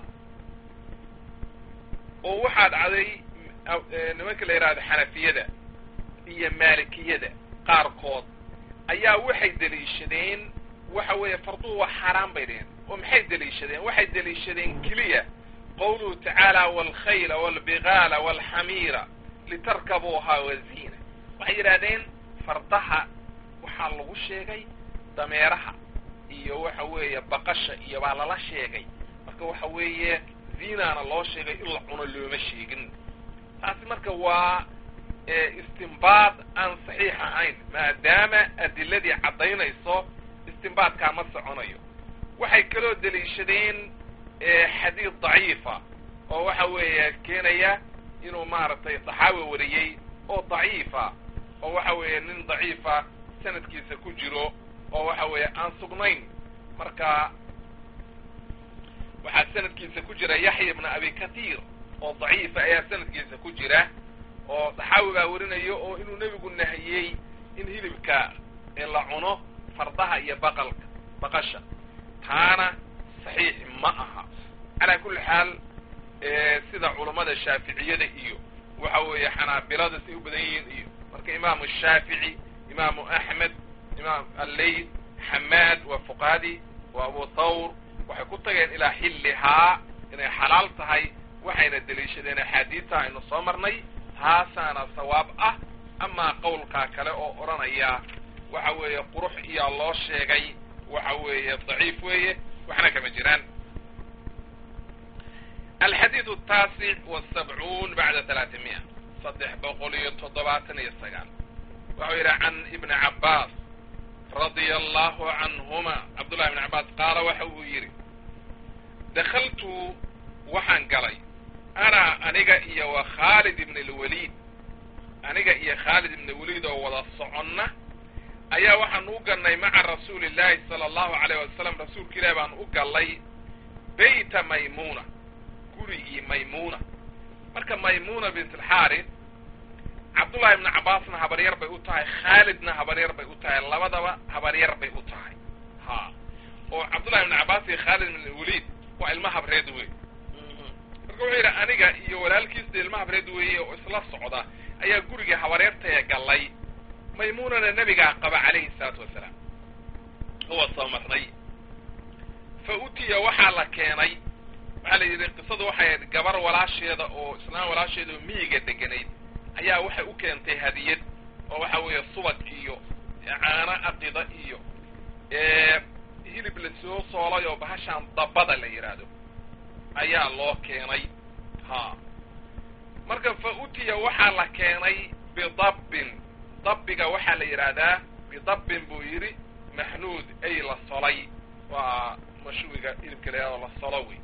A: oo waxaa dhacday nimanka la yidhahdo xanafiyada iyo maalikiyada qaarkood ayaa waxay deliishadeen waxa weeye farduhu waa xaaraan bay dheheen oo maxay deliishadeen waxay deliishadeen keliya qawluhu tacaala waalkhayla waalbigaala waalxamiira litarkabuuhaa waziina waxay yidhahdeen fardaha waxaa lagu sheegay dameeraha iyo waxa weeye baqasha iyo baa lala sheegay marka waxa weeye zinaana loo sheegay in la cuno looma sheegin taasi marka waa istimbaad aan saxiix ahayn maadaama adiladii caddaynayso istimbaadkaa ma soconayo waxay kaloo deliishadeen xadiid daciifa oo waxa weeye keenaya inuu maaragtay daxaawi wariyey oo daciifa oo waxa weeye nin daciifa sanadkiisa ku jiro oo waxa weeye aan sugnayn marka waxaa sanadkiisa ku jira yaxya ibna abi kathiir oo daciifa ayaa sanadkiisa ku jira oo daxaawi baa warinayo oo inuu nebigu nahiyey in hilibka la cuno fardaha iyo baqalka baqasha taana saxiix ma aha calaa kulli xaal sida culammada shaaficiyada iyo waxa weeye xanaabilada say u badan yihiin iyo marka imaamu shaafici imaamu axmed imaam alleyl xamaad waa fuqaadi waa abu thawr waxay ku tageen ilaa xillihaa inay xalaal tahay waxayna deliishadeen axaadiidta aynu soo marnay taasaana sawaab ah amaa qowlkaa kale oo odhanaya waxa weeye qurux iyaa loo sheegay waxa weeye daciif weeye waxna kama jiraan alxadiid ataasic wasabcuun bacda talaatimiya saddex boqol iyo toddobaatan iyo sagaal waxau yidhi can ibni cabbaas radia allahu canhuma cabdullahi ibni cabbaas qaala waxa uu yidhi dakhaltu waxaan galay ana aniga iyo wa khaalid ibn lwaliid aniga iyo khaalid ibn waliid oo wada soconna ayaa waxaan u gallay maca rasuuli llaahi sala allahu alayh wasalam rasuulka ilahi baan u gallay beyta maymuuna gurigii maymuuna marka maymuuna bint alxaaris cabdullahi ibni cabbaasna habaryar bay u tahay khaalidna habaryar bay u tahay labadaba habaryar bay u tahay ha oo cabdullahi ibni cabbaas iyo khaalid ibn waliid waa ilma habreed wey marka wuxuu yidhi aniga iyo walaalkiisda ilma habreed weeye oo isla socda ayaa gurigii habareertaya gallay maymuunana nebigaa qaba calayhi salaatu wasalaam huwa soo marnay fa utiya waxaa la keenay waxaa la yidhi qisadu waxay ahayd gabar walaasheeda oo islaan walaasheeda oo miyiga deganayd ayaa waxay u keentay hadiyad oo waxa weeye subag iyo caano aqida iyo hilib la soo soolay oo bahashaan dabada la yidhaahdo ayaa loo keenay ha marka fa utiya waxaa la keenay bidabbin dabbiga waxaa la yidhaahdaa bidabbin buu yidhi maxnuud ay la solay waa mashwiga hilibka la yidhahdo la solo wey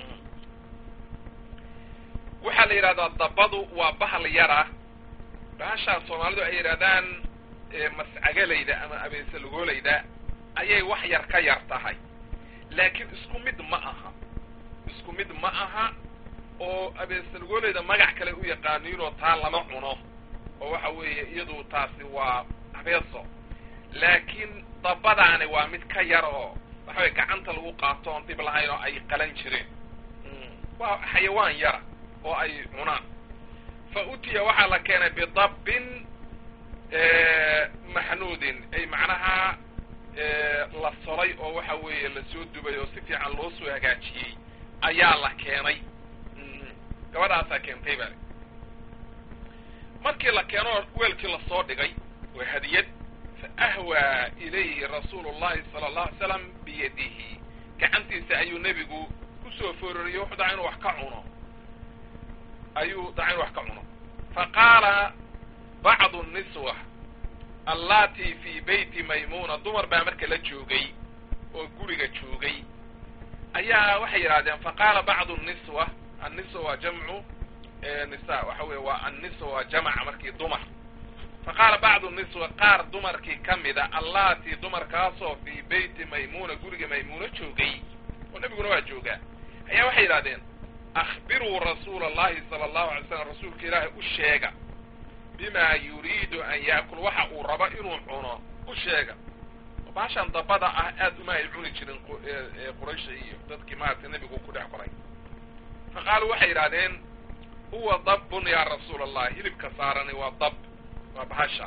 A: waxaa la yidhahdaa dabbadu waa bahal yara bahashaa soomaalidu ay yidhahdaan mascagalayda ama abeesalugoolayda ayay wax yar ka yar tahay laakiin isku mid ma aha isku mid ma aha oo abeesalugoolayda magac kale u yaqaaniinoo taa lama cuno oo waxa weeye iyadu taasi waa abeeso laakiin dabbadaani waa mid ka yar oo waxa weye gacanta lagu qaato oon dhib lahayn oo ay qalan jireen waa xayawaan yara oo ay cunaan fa utiya waxaa la keenay bidabbin maxnuudin ay macnaha la solay oo waxa weeye lasoo dubay oo si fiican loo soo hagaajiyey ayaa la keenay gabadhaasaa keentay bale markii la keeno weelkii lasoo dhigay waa hadiyad fa ahwaa ilayhi rasuulu llahi sala allahu alay slam biyadihi gacantiisa ayuu nebigu kusoo foororiyey wuxuu daa inuu wax ka cuno ayuu daa inu wax ka cuno fa qaala bacdu niswa allatii fii beyti maymuuna dumar baa marka la joogay oo guriga joogay ayaa waxay yidhahdeen fa qaala bacdu niswa anniswa waa jamcu nisa waxa weye waa anniswa waa jamaca markii dumar fa qaala bacdu niswa qaar dumarkii ka mida allatii dumarkaasoo fii beyti maymuuna guriga maymuuna joogay oo nebiguna waa joogaa ayaa waxay yidhahdeen akhbiruu rasuula allahi sala allahu alay slam rasuulka ilaahay u sheega bima yuriidu an yaakul waxa uu rabo inuu cuno u sheega baashaan dabada ah aad uma ay cuni jirin quraysha iyo dadkii maaragtay nebigu ku dhex koray fa qaaluu waxay yidhahdeen huwa dabbun yaa rasuula allah hilibka saarani waa dab waa bahasha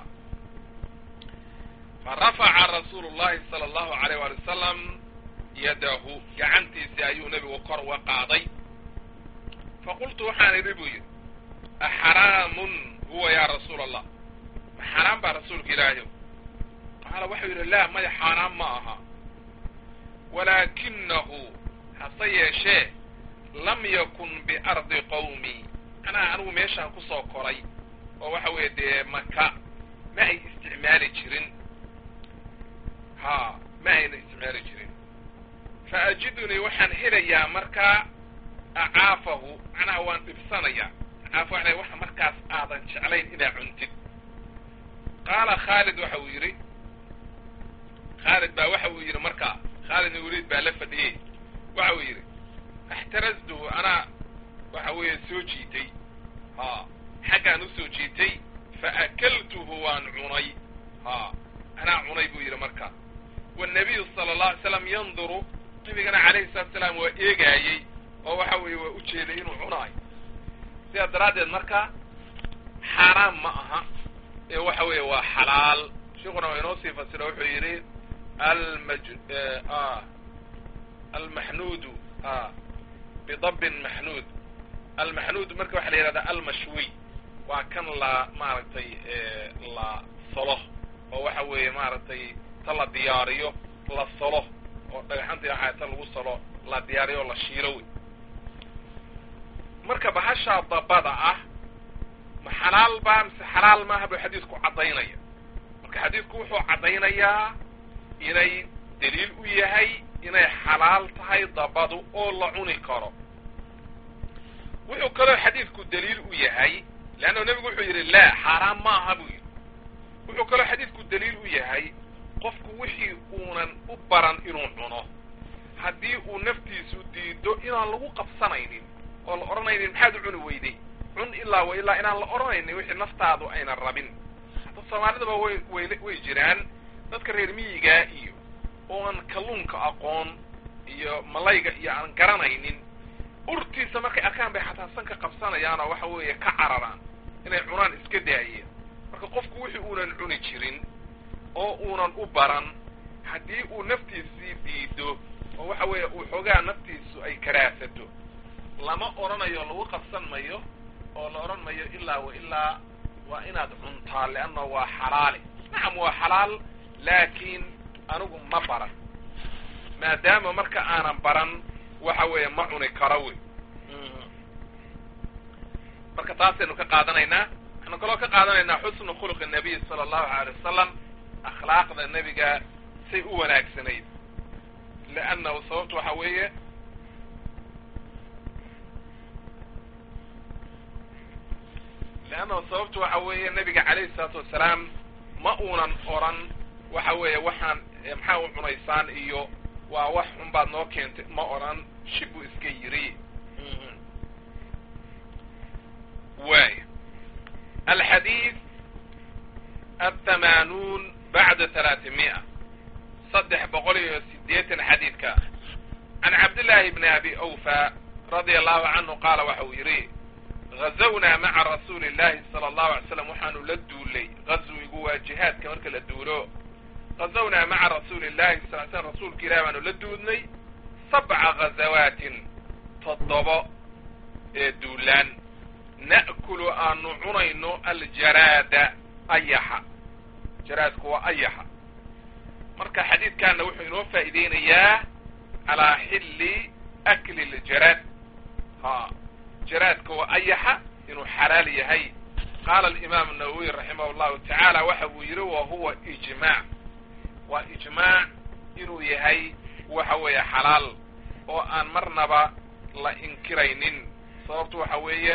A: fa rafaca rasuulu llahi sala allahu alayh waali wasalam yadahu gacantiisii ayuu nebigu kor uga qaaday fa qultu waxaan idhi buu yidhi axaraamun huwa yaa rasuula allah ma xaaraan baa rasuulka ilaahi qaala waxau yidhi laa maya xaaraan ma aha walaakinahu hase yeeshee lam yakun biardi qawmi anaa anigu meeshaan kusoo koray oo waxa weeye dee maka ma ay isticmaali jirin ha ma ayna isticmaali jirin fa ajidunii waxaan helayaa markaa acaafahu macnaha waan dhibsanayaa acaafa waxay waxa markaas aadan jeclayn inaa cuntid qaala khaalid waxa uu yidhi khaalid baa waxa uu yidhi markaa khaalid ibn waliid baa la fadhiyey waxa uu yidhi axtaraztuhu anaa waxa weeye soo jiitay ha xaggaan u soo jiitay fa akaltuhu waan cunay ha anaa cunay buu yidhi marka wanabiyu sala allahu alay slam yanduru nabigana calayhi salatu salaam waa eegaayey oo waxa weeye waa u jeeday inuu cunaayo sidaa daraaddeed marka xaaraan ma aha ee waxa weeye waa xalaal sheikuna waa inoo sii fasiro wuxuu yidhi almaj almaxnuudu bidabin maxnuud almaxnuud marka waxaa la yihahdaa almashwiy waa kan la maaragtay la solo oo waxa weeye maaragtay ta la diyaariyo la solo oo dhagaxantii waxaa ta lagu solo la diyaariyo oo la shiilo wey marka bahashaa dabada ah ma xalaal baa mise xalaal maaha buu xadiidku caddaynaya marka xadiidku wuxuu caddaynayaa inay daliil u yahay inay xalaal tahay dabadu oo la cuni karo wuxuu kaloo xadiidku daliil u yahay leanna nebigu wuxuu yidhi laa xaaraan ma aha buu yidhi wuxuu kaloo xadiidku daliil u yahay qofku wixii uunan u baran inuu cuno haddii uu naftiisu diido inaan lagu qabsanaynin oo la odhanaynin maxaad u cuni weyday cun ilaa wa ilaa inaan la odhanaynin wixii naftaadu aynan rabin hadda soomaalidaba way way way jiraan dadka reer miyigaa iyo ooan kalluunka aqoon iyo malayga iyo aan garanaynin urtiisa markay arkaan bay xataa sanka qabsanayaan oo waxa weeye ka cararaan inay cunaan iska daayeen marka qofku wixii uunan cuni jirin oo uunan u baran haddii uu naftiisii diido oo waxa weeye uu xoogaa naftiisu ay karaasato lama odhanayo lagu qabsan mayo oo la odhan mayo ilaa wa ilaa waa inaad cuntaa leanna waa xalaali nacam waa xalaal laakiin anigu ma baran maadaama marka aanan baran waxa weeye ma cuni karo wey marka taasaynu ka qaadanaynaa waxaynu kaloo ka qaadanaynaa xusnu khuluqi nabiy sala allahu alay wasalam akhlaaqda nebiga say u wanaagsanayd liannahu sababtu waxa weeye leannahu sababtu waxa weeye nebiga calayhi salaatu wasalaam ma uunan oran waxa weeye waxaan maxaa u cunaysaan iyo waa wax xun baad noo keentay ma odhan shibuu iska yiri waay alxadiid athamanuun bacda talaatimi'a saddex boqol iyo sideetan xadiidka can cabdillaahi bni abi awfa radia allahu canhu qaala waxa uu yidhi gazawnaa maca rasuuli llahi sala allahu alay slam waxaanu la duulay gazwigu waa jihaadka marka la duulo gazawnaa maca rasuuli llahi sal l slam rasuulka ilahi baanu la duudnay sabca gazawaatin toddobo ee duulaan na'kulu aanu cunayno aljaraada ayaxa jaraadku waa ayaxa marka xadiidkaana wuxuu inoo faa'iideynayaa calaa xilli akli ljaraad ha jaraadka waa ayaxa inuu xalaal yahay qaala alimaam nawowiy raximah llahu tacaala waxa uu yidhi wa huwa ijmaac waa ijmaac inuu yahay waxa weeye xalaal oo aan marnaba la inkiraynin sababtu waxa weeye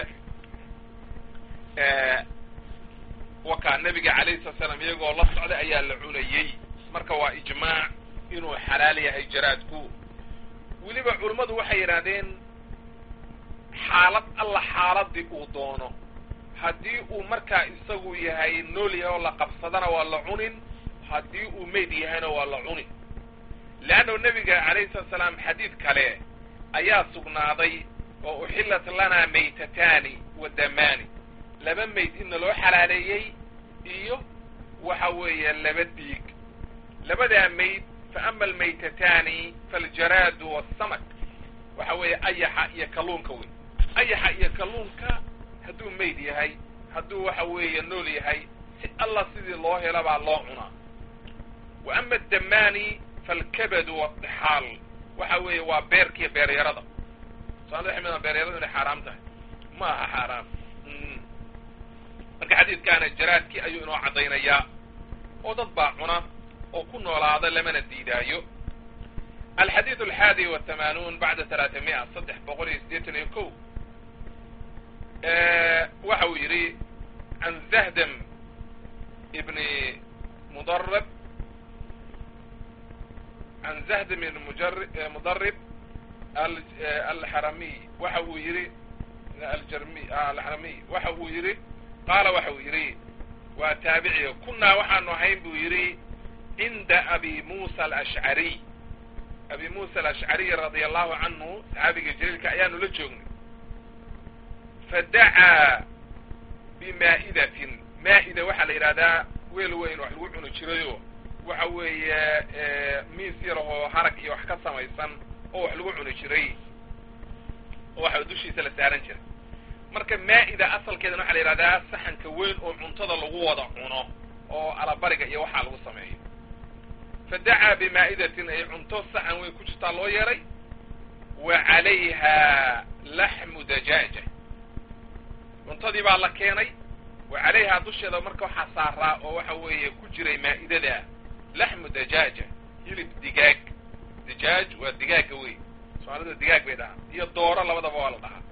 A: wakaa nebiga calayhi salatu salaam iyagoo la socday ayaa la cunayey marka waa ijmaac inuu xalaal yahay jaraadku weliba culummadu waxay yidhaahdeen xaalad alla xaaladii uu doono haddii uu markaa isagu yahay nool yahay oo la qabsadana waa la cunin haddii uu mayd yahayna waa la cuni leanno nebiga calayhi salatu salaam xadiid kale ayaa sugnaaday oo uxillat lanaa maytataani wa damaani laba mayd inna loo xalaaleeyey iyo waxa weeye laba dhiig labadaa mayd fa ama almaytataani faaljaraadu waasamak waxa weeye ayaxa iyo kalluunka wey ayaxa iyo kalluunka hadduu mayd yahay hadduu waxa weeye nool yahay si alla sidii loo hela baa loo cunaa wa ama addamaani falkabadu waadixaal waxa weeye waa beerkiiyo beeryarada soomaalida waxay midaan beeryaradu inay xaaraam tahay ma aha xaaraam marka xadiidkaana jaraadkii ayuu inoo caddaynayaa oo dad baa cuna oo ku noolaada lamana diidaayo alxadiid alxaadi watamaanuun bacda talaatamiya saddex boqol iyo siddeetan iyo ko waxa uu yidhi can zahdam ibni mudarab can zahdam ibni mudarib alxaramiy waxa uu yidhi aljarmi alxaramiy waxa uu yidhi qaala waxa uu yidhi waa taabiciga kunaa waxaanu ahayn buu yidhi cinda abi muusa alashcariy abi muusa alashcariy radia allahu canhu saxaabiga jaliilka ayaanu la joognay fadacaa bimaa'idatin maa'ida waxaa la yidhahdaa weel weyn wax lagu cuni jirayo waxa weeye miis yarahoo harag iyo wax ka samaysan oo wax lagu cuni jiray oo waxa dushiisa la saaran jiray marka maa'ida asalkeedana waxaa la yidhahdaa saxanka weyn oo cuntada lagu wada cuno oo alabariga iyo waxaa lagu sameeyo fadacaa bimaa'idatin ay cunto saxan weyn ku jirtaa loo yeelay wa calayha laxmu dajaaja cuntadii baa la keenay wa calayhaa dusheeda marka waxaa saaraa oo waxa weeye ku jiray maa'idada laxmu dajaaja hilib digaag dijaaj waa digaaga wey soomaalida digaag bay dhahaa iyo dooro labadaba waa la dhahaa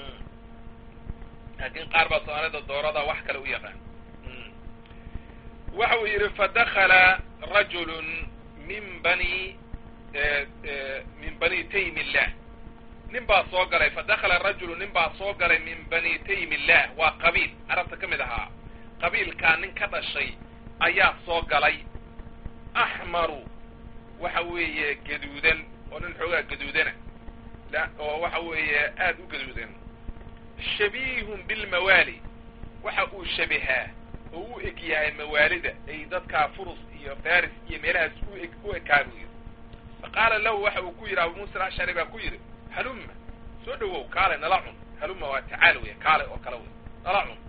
A: laakiin qaar baa soomaalida doorada wax kale u yaqaan waxa uu yidhi fadakala rajulu min bani min bani taym illah nin baa soo galay fadakala rajulu nin baa soo galay min bani taym illah waa qabiil carabta ka mid ahaa qabiilkaa nin ka dhashay ayaa soo galay axmaru waxa weeye gaduudan oo nin xoogaa gaduudana oo waxa weeye aada u gaduudan shabiihun bilmawaali waxa uu shabihaa oo u eg yahay mawaalida ay dadkaa furus iyo faris iyo meelahaas u eg u ekaa buu yidhi fa qaala lahu waxa uu ku yidhi abu muusa alashcari baa ku yidhi halumma soo dhawow kaale nala cun halumma waa tacaal wey kaale oo kale wey nala cun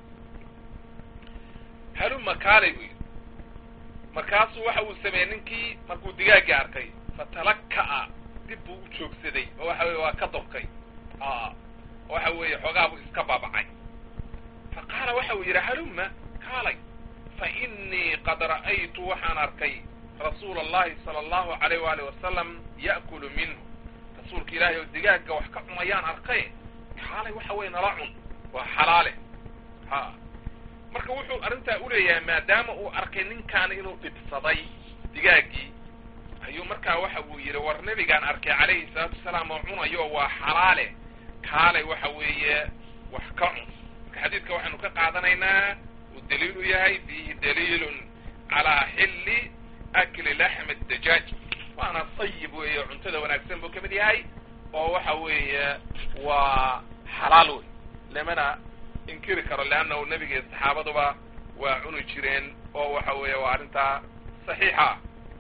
A: halumma kaalay buu yidhi markaasuu waxa uu sameeyey ninkii markuu digaaggii arkay fatalaka'a dib buu u joogsaday oo waxa weye waa ka dorkay waxa weeye xoogaa buu iska baabacay fa qaala waxa uu yidhi halumma kaalay fa innii qad ra'aytu waxaan arkay rasuula allahi sala allahu alayh waali wasalam ya'kulu minhu rasuulka ilaahay oo digaagga wax ka cunayaan arkay kaalay waxa weye nala cun waa xalaale ha marka wuxuu arrintaa uleeyahay maadaama uu arkay ninkaani inuu dhibsaday digaaggii ayuu markaa waxa uu yidhi war nebigaan arkay calayhi salaatu wasalaam oo cunayo waa xalaale kaalay waxa weeye wax ka cun marka xadiidka waxaynu ka qaadanaynaa uu daliil u yahay fiihi daliilun calaa xilli akli laxmi dajaaj waana sayib weeye cuntada wanaagsan buu ka mid yahay oo waxa weeye waa xalaal wey lamana inkiri karo leannahu nebiga iyo saxaabaduba waa cuni jireen oo waxa weeye waa arrintaa saxiixa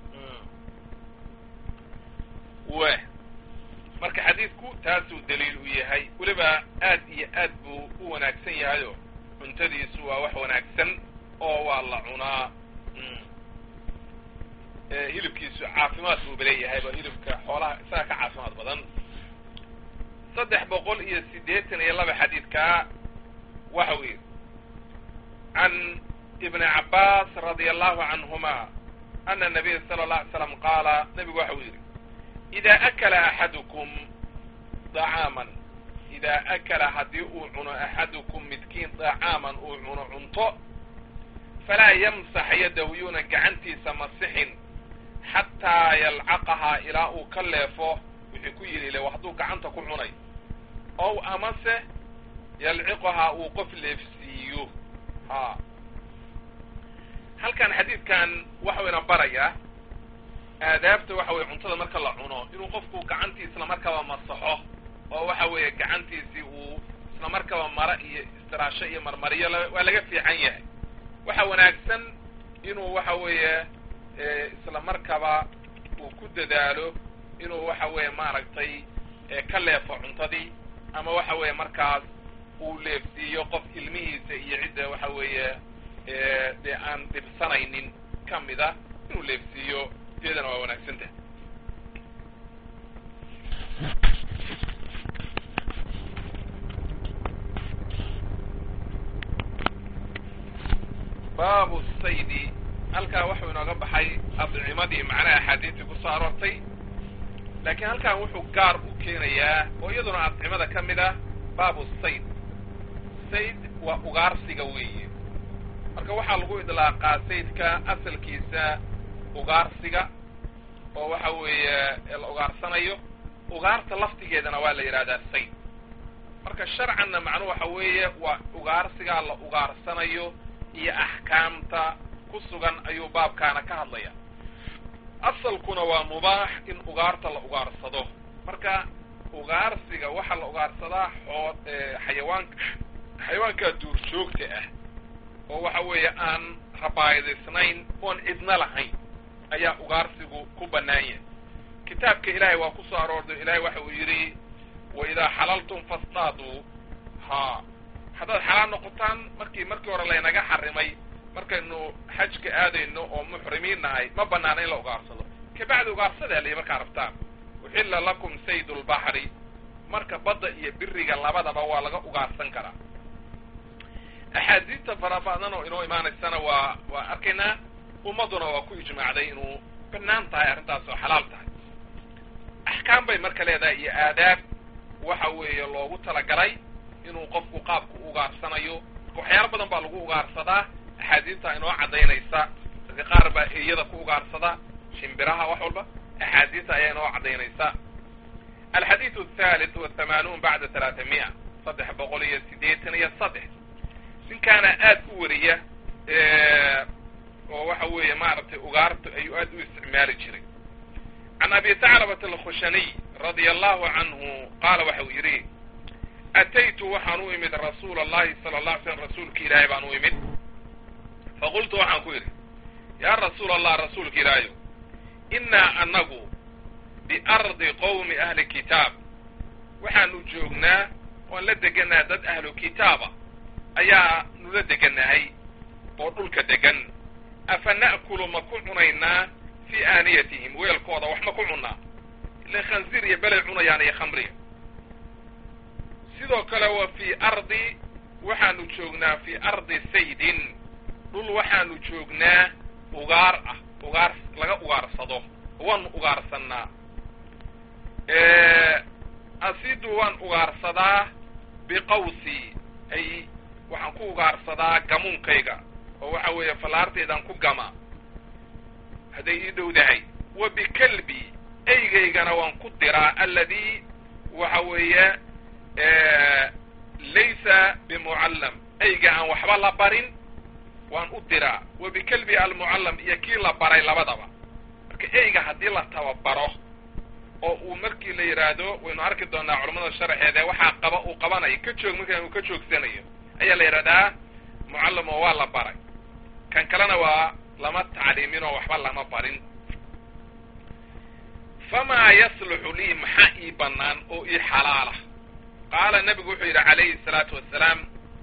A: we marka xadiidku taasuu daliil u yahay weliba aad iyo aad buu u wanaagsan yahayo cuntadiisu waa wax wanaagsan oo waa la cunaa hilibkiisu caafimaad buuba leeyahay ba hilibka xoolaha isaga ka caafimaad badan saddex boqol iyo siddeetan iyo laba xadiidkaa waxa uu yidhi can ibni cabbaas radia allahu canhuma ana nabiya sala allah alay slam qaala nebigu waxa uu yidhi idaa akala axadukum dacaaman idaa akala haddii uu cuno axadukum midkiin dacaaman uu cuno cunto falaa yamsax yadahu yuuna gacantiisa masixin xataa yalcaqahaa ilaa uu ka leefo wixii ku yidhi ile hadduu gacanta ku cunay ow amase yalciqahaa uu qof leefsiiyo ha halkan xadiidkan waxayna barayaa aadaabta waxa weye cuntada marka la cuno inuu qofku gacantii isla markaba masaxo oo waxa weeye gacantiisii uu isla markaba mara iyo istiraasho iyo marmariyo waa laga fiican yahay waxa wanaagsan inuu waxa weeye isla markaba uu ku dadaalo inuu waxa weeye maaragtay ka leefo cuntadii ama waxa weeye markaas uu leefsiiyo qof ilmihiisa iyo cidda waxa weeye dee aan dhibsanaynin ka mida inuu leefsiiyo iyadana waa wanaagsan tahay baabu saydi halkaa waxuu inooga baxay adcimadii macnaha axaadiistii ku soo aroortay laakiin halkan wuxuu gaar u keenayaa oo iyaduna adcimada ka mid ah baabu sayd sayd waa ugaarsiga weeye marka waxaa lagu idlaaqaa saydka asalkiisa ugaarsiga oo waxa weeye la ugaarsanayo ugaarta laftigeedana waa la yidhahdaa sayd marka sharcanna macnuhu waxa weeye waa ugaarsigaa la ugaarsanayo iyo axkaamta ku sugan ayuu baabkaana ka hadlaya asalkuna waa mubaax in ugaarta la ugaarsado marka ugaarsiga waxaa la ugaarsadaa xoo xayawaanka xayawaanka duurjoogta ah oo waxa weeye aan rabaayadaysnayn oon cidna lahayn ayaa ugaarsigu ku bannaan yahay kitaabka ilaahay waa ku soo aroorday ilaahay waxa uu yidhi wa idaa xalaltum fastaaduu ha haddaad xalaal noqotaan markii markii hore laynaga xarimay markaynu xajka aadayno oo muxrimiin nahay ma banaana in la ugaarsado kabacdi ugaarsadaa layi markaa rabtaan uxilla lakum sayd lbaxri marka badda iyo biriga labadaba waa laga ugaarsan karaa axaadiista fara badan oo inoo imaanaysana waa waa arkaynaa ummadduna waa ku ijmaacday inuu banaan tahay arrintaas oo xalaal tahay axkaam bay marka leedahay iyo aadaab waxa weeye loogu talagalay inuu qofku qaabku ugaarsanayo waxyaalo badan baa lagu ugaarsadaa axaadiista inoo caddaynaysa dadka qaar baa eyada ku ugaarsada shimbiraha wax walba axaadiista ayaa inoo caddaynaysa alxadiidu athalith wathamanuun bacda talaata mi'a saddex boqol iyo siddeetan iyo saddex ninkaana aad u wariya oo waxa weeye maaragtay ugaarta ayuu aad u isticmaali jiray can abi taclabat alkhushaniy radia allahu canhu qaala waxa uu yidhi ataytu waxaan u imid rasuula allahi sala alla alay slam rasuulka ilaahay baan u imid faqultu waxaan ku yidhi yaa rasuula allah rasuulka ilaahayo innaa annagu biardi qowmi ahli kitaab waxaanu joognaa oan la degannaha dad ahlu kitaaba ayaa nula degannahay oo dhulka degan afa na'kulu ma ku cunaynaa fii aaniyatihim weelkooda wax ma ku cunnaa ile khansiir iyo belay cunayaan iyo khamriga sidoo kale wa fii ardi waxaanu joognaa fii ardi saydin dhul waxaanu joognaa ugaar ah ugaar laga ugaarsado waanu ugaarsannaa asidu waan ugaarsadaa biqawsi ay waxaan ku ugaarsadaa gamuunkayga oo waxa weeye fallaarteedaan ku gama hadday ii dhowdahay wa bikalbi eygaygana waan ku diraa alladii waxa weeye laysa bimucallam eyga aan waxba la barin waan u diraa wa bikalbi almucallam iyo kii la baray labadaba marka eyga haddii la tababaro oo uu markii la yidhaahdo waynu arki doonaa culamada sharxeeda waxaa qaba uu qabanayo ka joog markaan uu ka joogsanayo ayaa la yidhahdaa mucallam oo waa la baray kan kalena waa lama tacliimin oo waxba lama barin famaa yasluxu lii maxaa ii bannaan oo ii xalaala qaala nebigu wuxuu yidhi calayhi salaatu wassalaam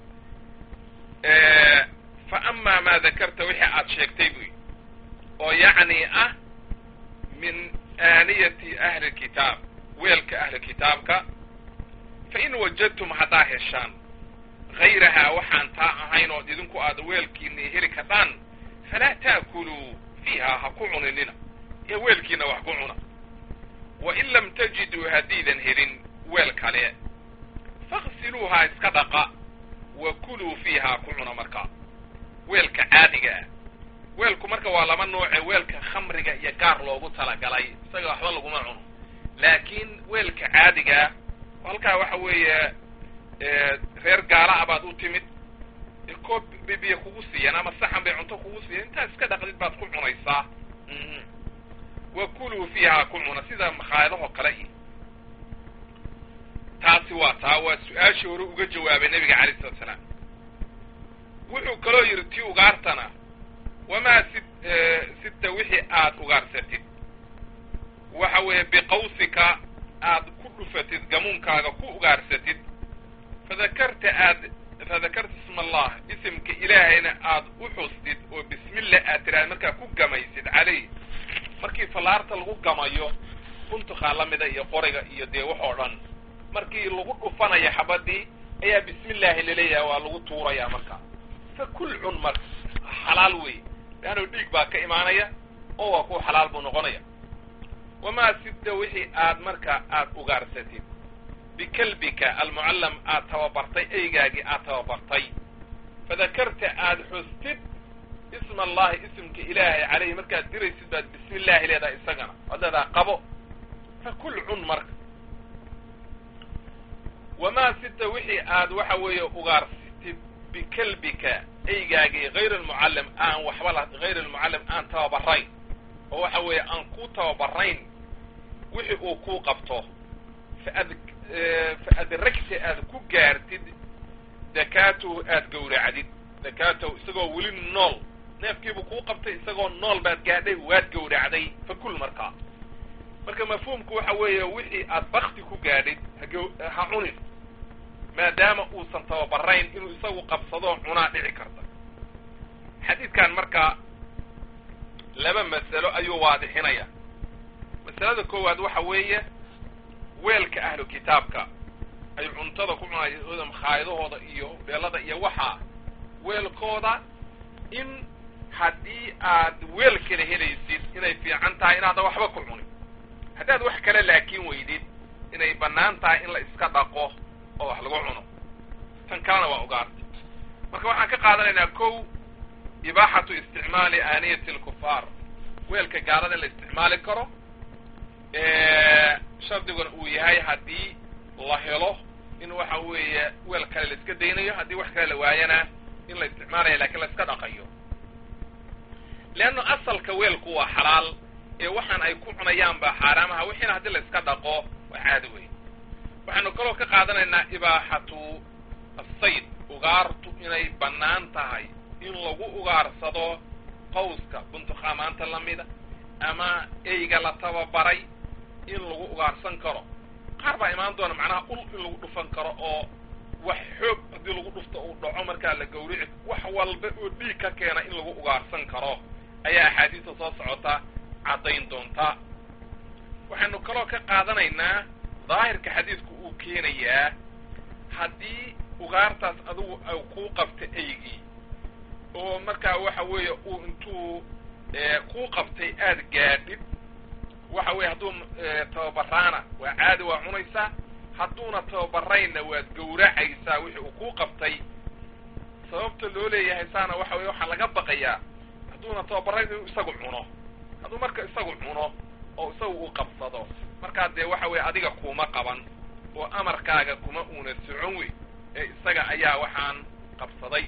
A: fa amaa maa dakarta wixii aad sheegtay buy oo yacni ah min aaniyati ahli kitaab weelka ahli kitaabka fa in wajadtum haddaa heshaan hayrahaa waxaan taa ahayn ood idinku aada weelkiinii heli kadhaan falaa ta'kuluu fiiha ha ku cuninina ee weelkiina wax ku cuna wa in lam tajiduu haddiidan helin weel kale faksiluuhaa iska dhaqa wa kuluu fiihaa ku cuna markaa weelka caadiga ah weelku marka waa laba nooce weelka khamriga iyo gaar loogu talagalay isaga waxba laguma cuno laakiin weelka caadigaa halkaa waxa weeye reer gaala a baad u timid koob bibiya kugu siiyeen ama saxan bay cunto kugu siiyeen intaad iska dhaqdid baad ku cunaysaa wa kuluu fiihaa ku cuna sida makhaayadahoo kale iyo taasi waa taa waa su-aashii hore uga jawaabay nebiga calayh salatu salaam wuxuu kaloo yidhi tii ugaartana wamaa si sita wixii aad ugaarsatid waxa weeye biqawsika aad ku dhufatid gamuunkaaga ku ugaarsatid fadakarta aad fadakarta isma isma allah isimka ilaahayna aad u xustid oo bismillah aad tiraad markaa ku gamaysid caleyh markii fallaarta lagu gamayo buntukaa la mida iyo qoriga iyo dee wax oo dhan markii lagu dhufanayo xabadii ayaa bismillaahi laleeyahay waa lagu tuuraya marka fa kul cun marka xalaal wey leannu dhiig baa ka imaanaya oo waa ku xalaal buu noqonaya wamaa sidda wixii aad marka aad ugaarsatid bikalbika almucallam aad tababartay eygaagii aad tababartay fadakarta aad xustid isma allahi isimka ilaahay caleyhi markaad diraysid baad bismi illaahi leedahay isagana waad leedaha qabo fa kul cun marka wamaa sidda wixii aad waxa weeye ugaarsatid bikalbika eygaagii hayr almucallim aan waxba la hayr almucallim aan tababarayn oo waxa weeye aan ku tababarayn wixii uu kuu qabto faad fa adragta aad ku gaartid dakaatuhu aad gawracdid dakaatahu isagoo weli nool neefkiibuu kuu qabtay isagoo nool baad gaadhay waad gawracday fa kul markaa marka mafhuumku waxa weeye wixii aad bakti ku gaadhid ha ha cunin maadaama uusan tababarayn inuu isagu qabsadoo cunaa dhici karta xadiidkan marka laba masalo ayuu waadixinaya masalada koowaad waxa weeye weelka ahlu kitaabka ay cuntada ku cunayaan makhaayadahooda iyo beelada iyo waxaa weelkooda in haddii aad weel kala helaysid inay fiican tahay inaadan waxba ku cunin haddaad wax kale laakiin weydid inay bannaan tahay in la iska dhaqo oo wax lagu cuno tan kalena waa ugaarta marka waxaan ka qaadanaynaa kow ibaaxatu isticmaali aaniyati alkufaar weelka gaalada in la isticmaali karo shardiguna uu yahay haddii la helo in waxa weeye weel kale la iska daynayo haddii wax kale la waayana in la isticmaalayo lakiin la iska dhaqayo leanna asalka weelku waa xalaal ee waxaan ay ku cunayaan baa xaaraamaha wixiina haddii la iska dhaqo waa caadi wey waxaanu kaloo ka qaadanaynaa ibaaxatu asayd ugaartu inay bannaan tahay in lagu ugaarsado qawska buntuqaamaanta lamida ama eyga la tababaray in lagu ugaarsan karo qaar baa imaan doona macnaha ul in lagu dhufan karo oo wax xoog haddii lagu dhufto uu dhaco markaa la gawrici wax walba oo dhiig ka keena in lagu ugaarsan karo ayaa axaadiista soo socota caddayn doonta waxaynu kaloo ka qaadanaynaa daahirka xadiidku uu keenayaa haddii ugaartaas adigu ay kuu qabta eygii oo markaa waxa weeye uu intuu kuu qabtay aada gaadhid waxa weeye hadduu tababaraana waa caadi waa cunaysaa hadduuna tababaraynna waad gawracaysaa wixii uu kuu qabtay sababta loo leeyahay saana waxa weye waxaa laga baqayaa hadduuna tababarayn inuu isagu cuno hadduu marka isagu cuno oo isagu uu qabsado markaa dee waxa weeye adiga kuuma qaban oo amarkaaga kuma uuna socon wey ee isaga ayaa waxaan qabsaday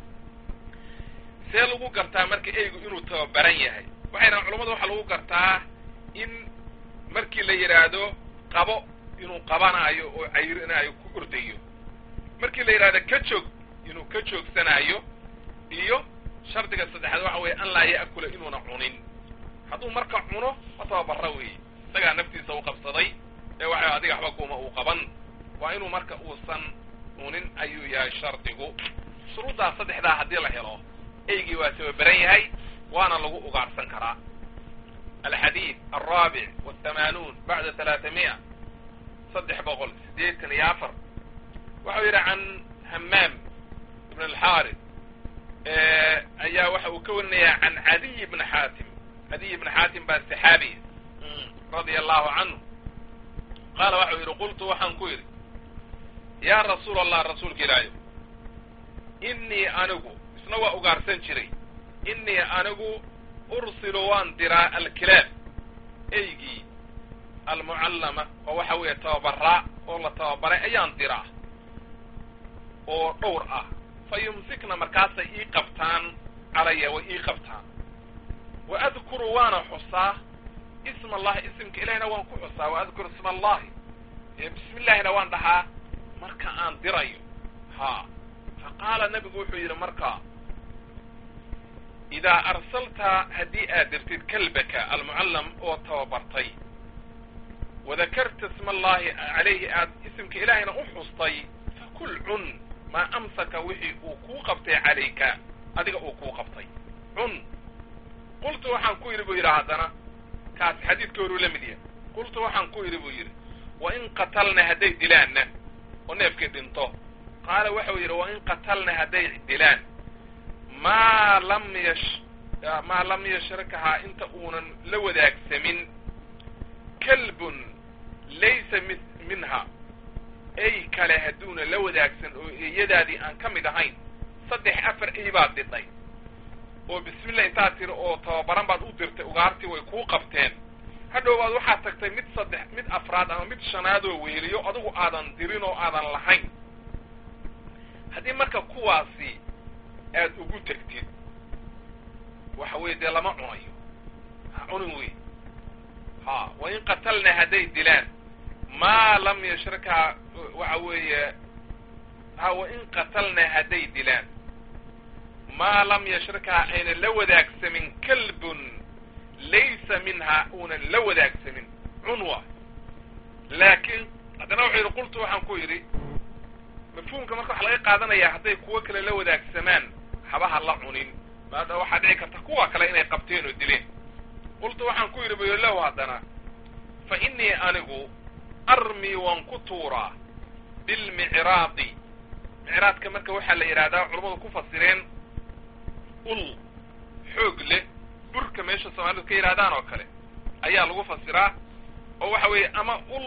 A: see lagu gartaa marka eygu inuu tababaran yahay waxay dhahan culamada waxaa lagu gartaa in markii la yidhaahdo qabo inuu qabanaayo oo cayrinaayo ku ordayo markii la yidhahdo ka joog inuu ka joogsanaayo iyo shardiga saddexaad waxa weeye an laa ya'kula inuuna cunin hadduu marka cuno ma tababara weeye isagaa naftiisa u qabsaday ee waxa adiga waxba kuma uu qaban waa inuu marka uusan cunin ayuu yahay shardigu shuruuddaa saddexdaa haddii la helo eygii waa tababaran yahay waana lagu ugaarsan karaa alxadiid alraabic wathamanuun bacda talaatamiya saddex boqol siddeetan iyo afar waxau yidhi can hamaam ibn alxaarid ayaa waxa uu ka warinayaa can cadiy bni xaatim cadiy bni xaatim baa saxaabi radia allahu canhu qaala waxau yidhi qultu waxaan ku yidhi yaa rasuula allah rasuulka ilaahay innii anigu isna waa ugaarsan jiray innii anigu ursilu waan diraa alkilaab eygii almucallama oo waxa weeye tababaraa oo la tababaray ayaan diraa oo dhowr ah fa yumsikna markaasay ii qabtaan calaya way ii qabtaan wa adkuru waana xusaa isma allahi isimka ilahina waan ku xusaa wa adkuru isma allahi bismi illahina waan dhahaa marka aan dirayo ha fa qaala nabigu wuxuu yidhi markaa idaa arsalta haddii aad dirtid kalbaka almucallam oo tababartay wadakarta isma allahi calayhi aad isimka ilaahayna u xustay fakul cun maa amsaka wixii uu kuu qabtay calayka adiga uu kuu qabtay cun qultu waxaan ku yidhi buu yidhi haddana kaas xadiidka horuu la mid yahay qultu waxaan ku yidhi buu yidhi wa in qatalna hadday dilaanna oo neefkii dhinto qaala waxau yidhi wa in qatalna hadday dilaan maa lam yash maa lam yashrakahaa inta uunan la wadaagsamin kalbun laysa mi minha ey kale hadduuna la wadaagsan oo eeyadaadii aan ka mid ahayn saddex afar ey baad didhay oo bismillah intaad tiri oo tababaran baad u dirtay ugaartii way kuu qabteen hadhowbaad waxaad tagtay mid saddex mid afraad ama mid shanaadoo weeliyo adigu aadan dirin oo aadan lahayn haddii marka kuwaasi aad ugu tegtid waxa weye dee lama cunayo ha cunin wey ha wa in qatalna hadday dilaan maa lam yashrakaa waxa weeye ha wa in qatalna hadday dilaan maa lam yashrakaa aynan la wadaagsamin kalbun laysa minha uunan la wadaagsamin cunwa laakiin haddana wuxuu yidhi qultu waxaan ku yidhi mafhuumka marka waxa laga qaadanayaa hadday kuwo kale la wadaagsamaan habaha la cunin maada waxaa dhici karta kuwa kale inay qabteen oo dileen qultu waxaan ku yidhi bayolow haddana fa innii anigu armii waan ku tuuraa bilmicraadi micraadka marka waxaa la yidhahdaa culammadu ku fasireen ul xoog leh burka meesha soomaalidu ka yidhahdaan oo kale ayaa lagu fasiraa oo waxa weeye ama ul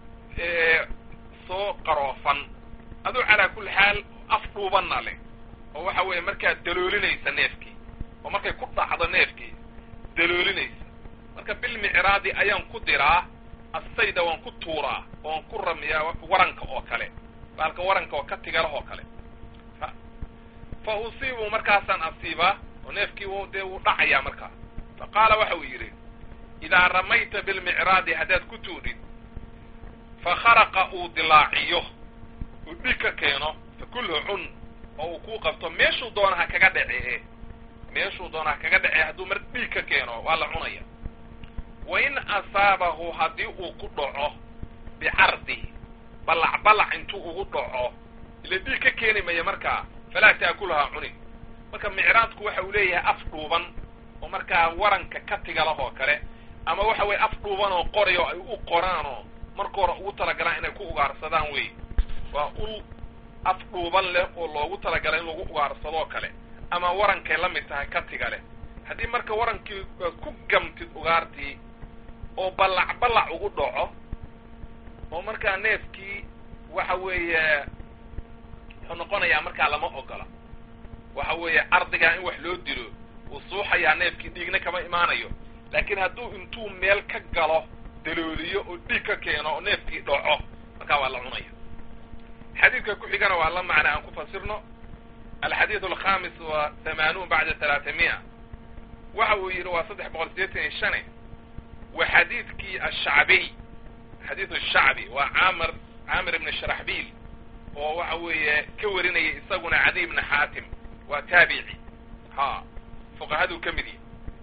A: soo qaroofan aduu calaa kulli xaal af dhuubanna leh oo waxa weeye markaad daloolinaysa neefkii oo markay ku dhacdo neefkii daloolinaysa marka bilmicraadi ayaan ku diraa assayda waan ku tuuraa oan ku ramiyaa waranka oo kale baalka waranka oo ka tigalahoo kale fa usiibu markaasaan asiibaa oo neefkii w dee wuu dhacayaa markaa fa qaala waxa uu yidhi idaa ramayta bilmicraadi haddaad ku tuudhid fa kharaqa uu dilaaciyo uu dhig ka keeno fa kulhu cun oo uu kuu qabto meeshuu doona ha kaga dhece meeshuu doona ha kaga dhece hadduu mar dhiig ka keeno waa la cunaya wa in asaabahu haddii uu ku dhaco bicardihi ballac ballac intuu ugu dhaco ila dhiig ka keeni maya markaa falaa taakulahaa cuni marka micraadku waxa uu leeyahay af dhuuban oo markaa waranka ka tigalahoo kale ama waxa weye af dhuuban oo qoray oo ay u qoraan oo marka hore ugu talagalaan inay ku ugaarsadaan wey waa ul af dhuuban leh oo loogu talagala in lagu ugaarsadoo kale ama warankay la mid tahay ka tiga leh haddii marka warankii ku gamtid ugaartii oo ballac ballac ugu dhaco oo markaa neefkii waxa weeye wuxuu noqonayaa markaa lama ogola waxa weeye ardigaa in wax loo dilo wuu suuxayaa neefkii dhiigna kama imaanayo laakiin hadduu intuu meel ka galo dalooliyo oo dhiig ka keeno oo neefkii dhaco markaa waa la cunaya xadiidka ku xigana waa la macna aan ku fasirno alxadiidu alkhamis wa hamaanuun bacda talaatamiya waxa uu yidhi waa saddex boqol sideetan iyo shane wa xadiidkii ashacbiy xadiidu shacbi waa caamir caamir ibni sharaxbiil oo waxa weeye ka warinaya isaguna cadi ibni xaatim waa taabici ha fuqahaduu ka mid yahy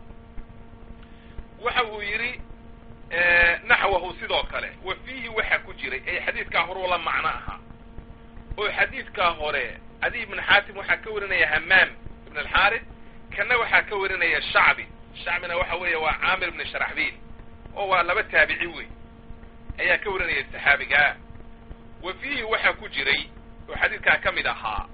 A: waxa uu yidhi naxwahu sidoo kale wa fiihi waxa ku jiray ay xadiidkaa horuu la macno ahaa oo xadiidkaa hore cadi ibn xaatim waxaa ka warinaya hamaam ibn alxaaris kana waxaa ka warinaya shacbi shacbina waxa weeye waa caamir ibni sharaxbiil oo waa laba taabici wey ayaa ka warinaya saxaabigaa wa fiihi waxaa ku jiray oo xadiidkaa ka mid ahaa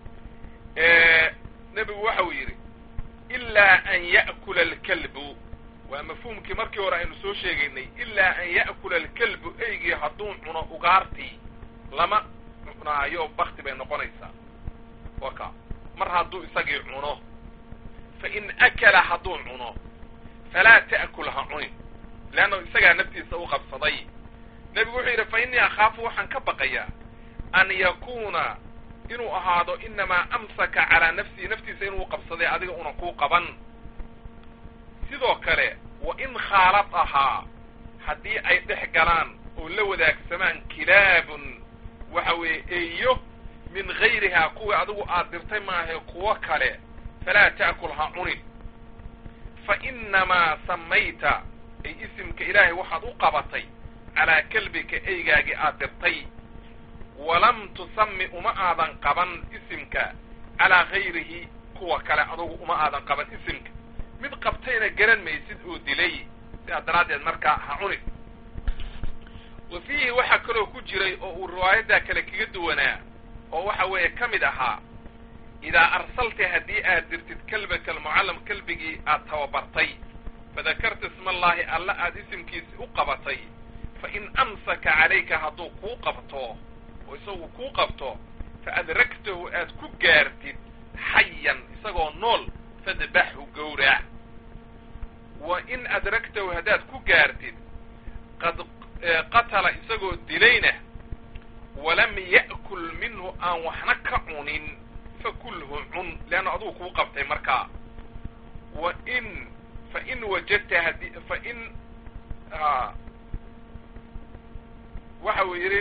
A: nebigu waxa uu yidhi ilaa an ya'kula alkalbu waa mafhuumkii markii hore aynu soo sheegaynay ilaa an ya'kula alkalbu eygii hadduu cuno ugaartii lama cunaayo bakti bay noqonaysaa waka mar hadduu isagii cuno fa in akala hadduu cuno falaa ta'kul ha cunin leanna isagaa naftiisa u qabsaday nebigu wuxuu yidhi fa innii akhaafu waxaan ka baqayaa an yakuuna inuu ahaado inamaa amsaka calaa nafsihi naftiisa inuu qabsaday adiga una kuu qaban sidoo kale wa in khaalad ahaa haddii ay dhex galaan oo la wadaagsamaan kilaabun waxa weeye eeyo min gayrihaa kuwii adigu aad dirtay maahae kuwo kale falaa ta'kul ha cunin fa innamaa samayta ay isimka ilaahay waxaad u qabatay calaa kalbika eygaagii aad dirtay walam tusami uma aadan qaban isimka calaa gayrihi kuwa kale adugu uma aadan qaban isimka mid qabtayna garan maysid oo dilay sidaa daraaddeed markaa ha cuni wa fiihi waxaa kaloo ku jiray oo uu riwaayaddaa kale kaga duwanaa oo waxa weeye ka mid ahaa idaa arsalta haddii aad dirtid kelbaka almucallam kelbigii aad tababartay fadakarta ismallaahi alla aad isimkiisi u qabatay fa in amsaka calayka hadduu kuu qabto oo isagu kuu qabto fa adragtahu aad ku gaartid xayan isagoo nool fadbaxhu gowrac wa in adragtahu haddaad ku gaartid qad qatala isagoo dilayna walam ya'kul minhu aan waxna ka cunin fakulhu cun leanna adugu kuu qabtay markaa wa in fa in wajadta haddii fa in waxa uu yidhi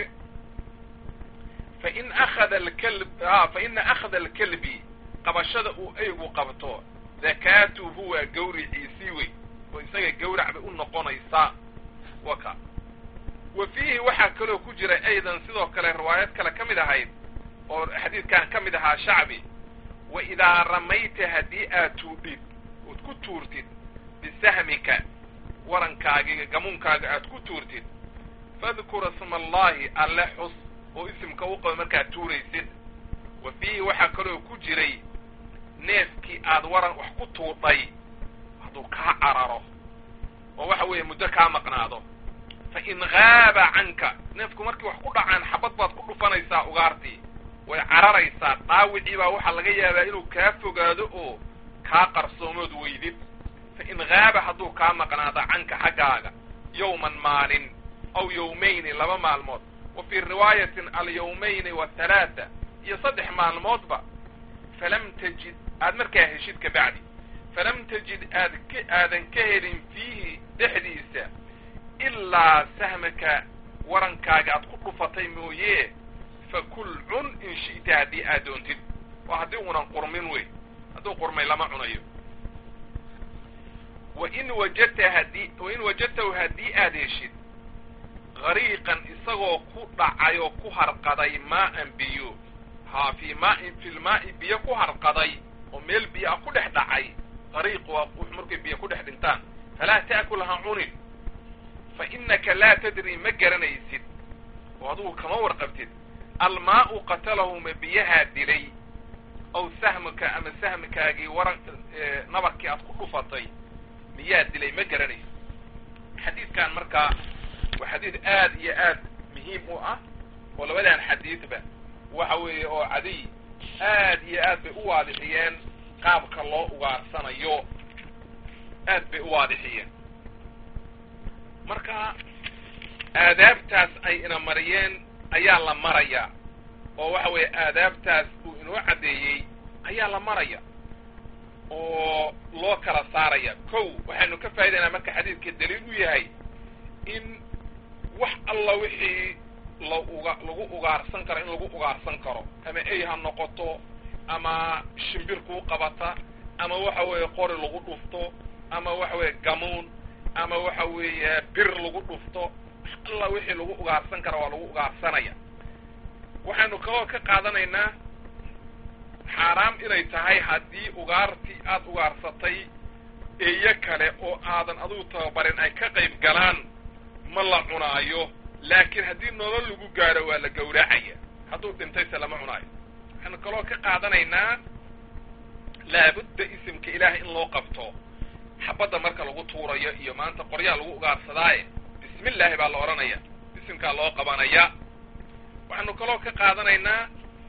A: fain akhada alkalb fa ina akhada alkalbi qabashada uu eygu qabto dakaatuhu waa gawriciisii wey oo isaga gawrac bay u noqonaysaa waka wa fiihi waxaa kaloo ku jira aydan sidoo kale riwaayad kale ka mid ahayd oo xadiidkan ka mid ahaa shacbi wa idaa ramayta haddii aad tuudhid ood ku tuurtid bisahmika warankaagiga gamuunkaaga aad ku tuurtid fadkur isma allahi alle xus oo isimka u qaba markaad tuuraysid wa fiihi waxaa kaloo ku jiray neefkii aad waran wax ku tuudhay hadduu kaa cararo oo waxa weeye muddo kaa maqnaado fa in gaaba canka neefku markii wax ku dhacaan xabad baad ku dhufanaysaa ugaartii way cararaysaa dhaawicii baa waxaa laga yaabaa inuu kaa fogaado oo kaa qarsoomood weydid fa in gaaba hadduu kaa maqnaado canka xaggaaga yowman maalin aw yowmayni laba maalmood wa fii riwaayatin alyawmayni wathalaatha iyo saddex maalmoodba falam tajid aad markaa heshid ka bacdi falam tajid aad ka aadan ka helin fiihi dhexdiisa ilaa sahmaka warankaaga aad ku dhufatay mooye fakul cun in shi'ta haddii aad doontid waa haddii unan qurmin wey hadduu qurmay lama cunayo wain wajadta haddii wain wajadtahu haddii aad heshid gariiqan isagoo ku dhacay oo ku harqaday maa'an biyo haa fii maain fi lmaa'i biyo ku harqaday oo meel biyo ah ku dhex dhacay gariiq waa wux markay biyo ku dhex dhintaan falaa ta'kul ha cunin fa innaka laa tadri ma garanaysid oo adugu kama warqabtid almaa'u qatalahu ma biyahaa dilay aw sahmuka ama sahmikaagii waran nabarkii aad ku dhufatay miyaa dilay ma garanaysid xadiidkan markaa waa xadiid aad iyo aad muhiim u ah oo labadan xadiidba waxa weeye oo cadiy aad iyo aad bay u waadixiyeen qaabka loo ugaarsanayo aad bay u waadixiyeen marka aadaabtaas ay ina mariyeen ayaa la maraya oo waxa weeye aadaabtaas uu inoo caddeeyey ayaa la maraya oo loo kala saaraya kow waxaynu ka faa'idaynaa marka xadiidka daliil u yahay in wax alla wixii la uga lagu ugaarsan karo in lagu ugaarsan karo ama ey ha noqoto ama shimbir kuu qabata ama waxa weeye qori lagu dhufto ama waxa weeye gamuun ama waxa weeye bir lagu dhufto wax alla wixii lagu ugaarsan karo waa lagu ugaarsanaya waxaynu kaloo ka qaadanaynaa xaaraam inay tahay haddii ugaartii aad ugaarsatay eeyo kale oo aadan adigu tababarin ay ka qayb galaan ma la cunaayo laakiin haddii nolol lagu gaadho waa la gawracaya hadduu dhintayse lama cunaayo waxaynu kaloo ka qaadanaynaa laabudda isimka ilaahay in loo qabto xabadda marka lagu tuurayo iyo maanta qoryaa lagu ugaarsadaaye bismi illaahi baa la odhanaya isimkaa loo qabanaya waxaynu kaloo ka qaadanaynaa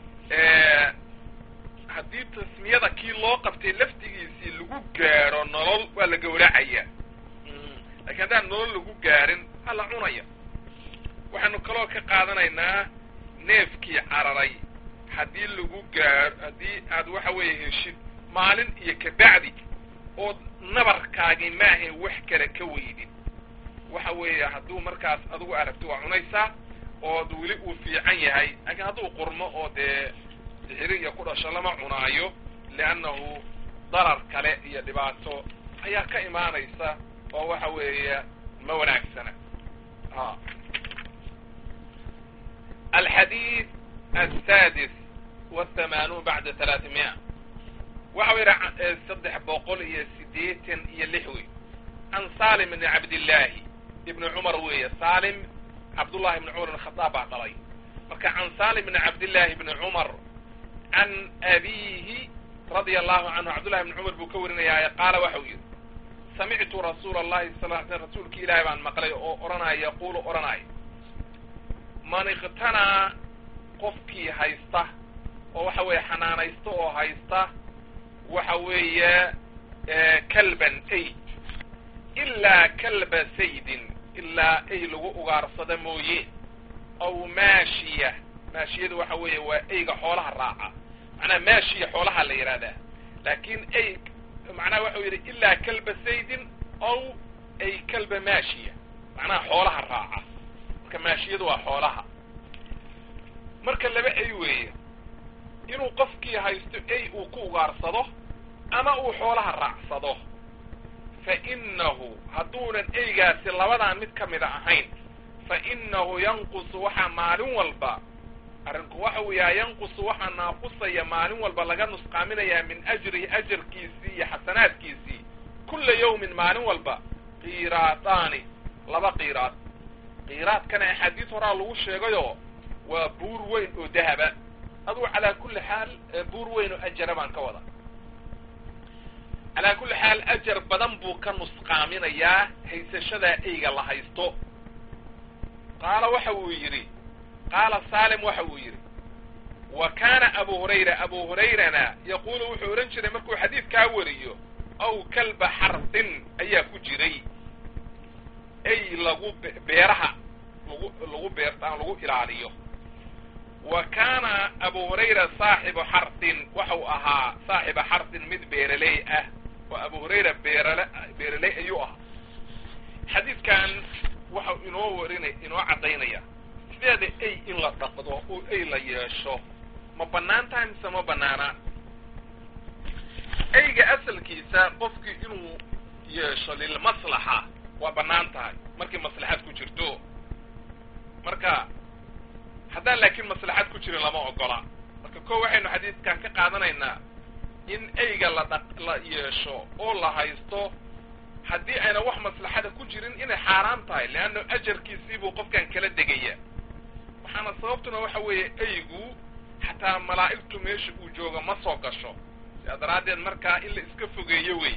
A: haddii tasmiyada kii loo qabtay laftigiisii lagu gaadho nolol waa la gawracaya lakiin haddaan nolol lagu gaarin waa la cunaya waxaynu kaloo ka qaadanaynaa neefkii cararay haddii lagu gaadho haddii aad waxa weeye heshid maalin iyo kabacdi ood nabarkaagii maahayn wax kale ka weydid waxa weeye hadduu markaas adigu aragto waa cunaysaa ood weli uu fiican yahay laakiin hadduu qurmo oo dee sixiri iyo ku dhasho lama cunaayo liannahu darar kale iyo dhibaato ayaa ka imaanaysa oo waxa weeye ma wanaagsana a alxadiid asaadis wathamanuun bacda talaatimiya waxau yidhi saddex boqol iyo siddeetan iyo lix wey can salim ibni cabdillaahi ibni cumar weeye salim cabdullahi ibni cumar ibn khadaab baa dhalay marka can salim ibni cabdillaahi ibni cumar can abiihi radia allahu canhu cabdullahi ibni cumar buu ka warinayaaye qaala waxau yidhi samictu rasuula allahi sal l sl rasuulki ilaahi baan maqlay oo odhanaya yaquulu odhanaya man iqtanaa qofkii haysta oo waxa weeye xanaanaysta oo haysta waxa weeye kalban ay ilaa kalba saydin ilaa ay lagu ugaarsada mooye aw maashiya maashiyadu waxa weeye waa eyga xoolaha raaca macnaha maashiya xoolaha la yidhahdaa laakin ay macnaha waxau yidhi ilaa kalba saydin aw ay kalba maashiya macnaha xoolaha raaca marka maashiyadu waa xoolaha marka laba ay weeye inuu qofkii haysto ey uu ku ugaarsado ama uu xoolaha raacsado fa innahu hadduunan eygaasi labadan mid ka mida ahayn fa innahu yanqusu waxaa maalin walba arrinku waxa weeyaa yanqusu waxaa naaqusaya maalin walba laga nusqaaminayaa min ajrihi ajarkiisii iyo xasanaadkiisii kulla yawmin maalin walba qiiraadaani laba qiiraad qiiraadkana axaadiis horaa lagu sheegayoo waa buur weyn oo dahaba adugu calaa kulli xaal buur weyn oo ajara baan ka wada calaa kulli xaal ajar badan buu ka nusqaaminayaa haysashadaa eyga la haysto qaala waxa uu yidhi qaala saalim waxa uu yidhi wa kaana abu hurayra abu hurayrana yaquulu wuxuu odhan jiray markuu xadiidkaa wariyo aw kalba xardin ayaa ku jiray ey lagu beeraha lagu lagu beertaan lagu ilaaliyo wa kaana abu hurayra saaxibu xardin waxau ahaa saaxiba xardin mid beeraley ah oo abu hurayra beerale beeraley ayuu ahaa xadiidkan waxau inoo warinay inoo caddaynaya sideeda ey in la dhaqdo oo ey la yeesho ma bannaan tahay mise ma bannaana eyga asalkiisa qofkii inuu yeesho lilmaslaxa waa bannaan tahay markii maslaxad ku jirto marka haddaan laakiin maslaxad ku jirin lama ogola marka ko waxaynu xadiidkan ka qaadanaynaa in eyga la dhaq la yeesho oo la haysto haddii ayna wax maslaxada ku jirin inay xaaraan tahay leanna ajarkiisiibuu qofkan kala degaya waxaana sababtuna waxa weeye eygu xataa malaa'igtu meesha uu joogo ma soo gasho sidaa daraaddeed markaa in la iska fogeeyo wey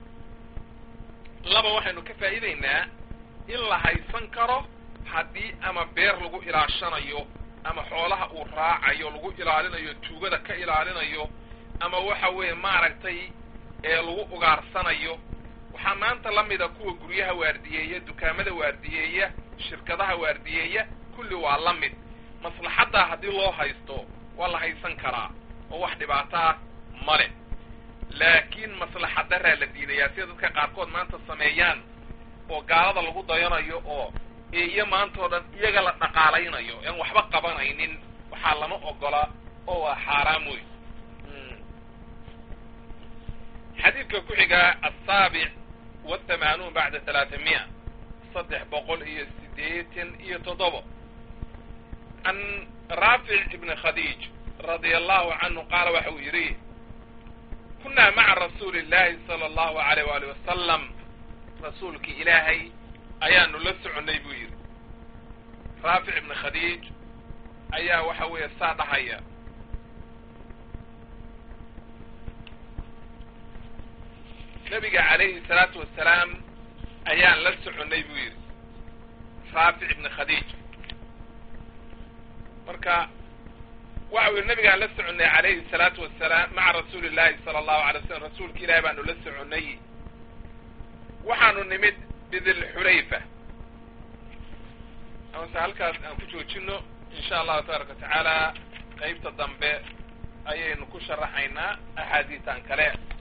A: laba waxaynu ka faa'iidaynaa in la haysan karo haddii ama beer lagu ilaashanayo ama xoolaha uu raacayo lagu ilaalinayo tuugada ka ilaalinayo ama waxa weeye maaragtay ee lagu ugaarsanayo waxaa maanta la mida kuwa guryaha waardiyeeya dukaamada waardiyeeya shirkadaha waardiyeeya kulli waa la mid maslaxaddaa haddii loo haysto waa la haysan karaa oo wax dhibaato ah male laakiin maslaxa daraa la diidayaa sida dadka qaarkood maanta sameeyaan oo gaalada lagu dayanayo oo eeyo maanta oo dhan iyaga la dhaqaalaynayo aan waxba qabanaynin waxaa lama ogola oo waa xaaraam wey xadiidka ku xigaa asaabic wathamanuun bacda talaatamiya saddex boqol iyo sideetan iyo toddobo can raafic ibni khadiij radia allahu canhu qaala waxa uu yidhi kunaa maca rasuuli illahi sala allahu alayh waali wasalam rasuulkii ilaahay ayaanu la soconnay buu yidhi raafic ibni khadiij ayaa waxa weeye saa dhahaya nabiga calayhi salaatu wasalaam ayaan la soconnay buu yidhi raafic ibni khadiij marka waxau yidhi nabigaan la soconnay calayhi salaatu wasalaam maca rasuuli illahi sala allahu alay wasalam rasuulka ilahi baanu la soconnay waxaanu nimid bidilxulayfa amase halkaas aan ku joojino insha allahu tabaaraka watacaala qaybta dambe ayaynu ku sharaxaynaa axaadiistan kale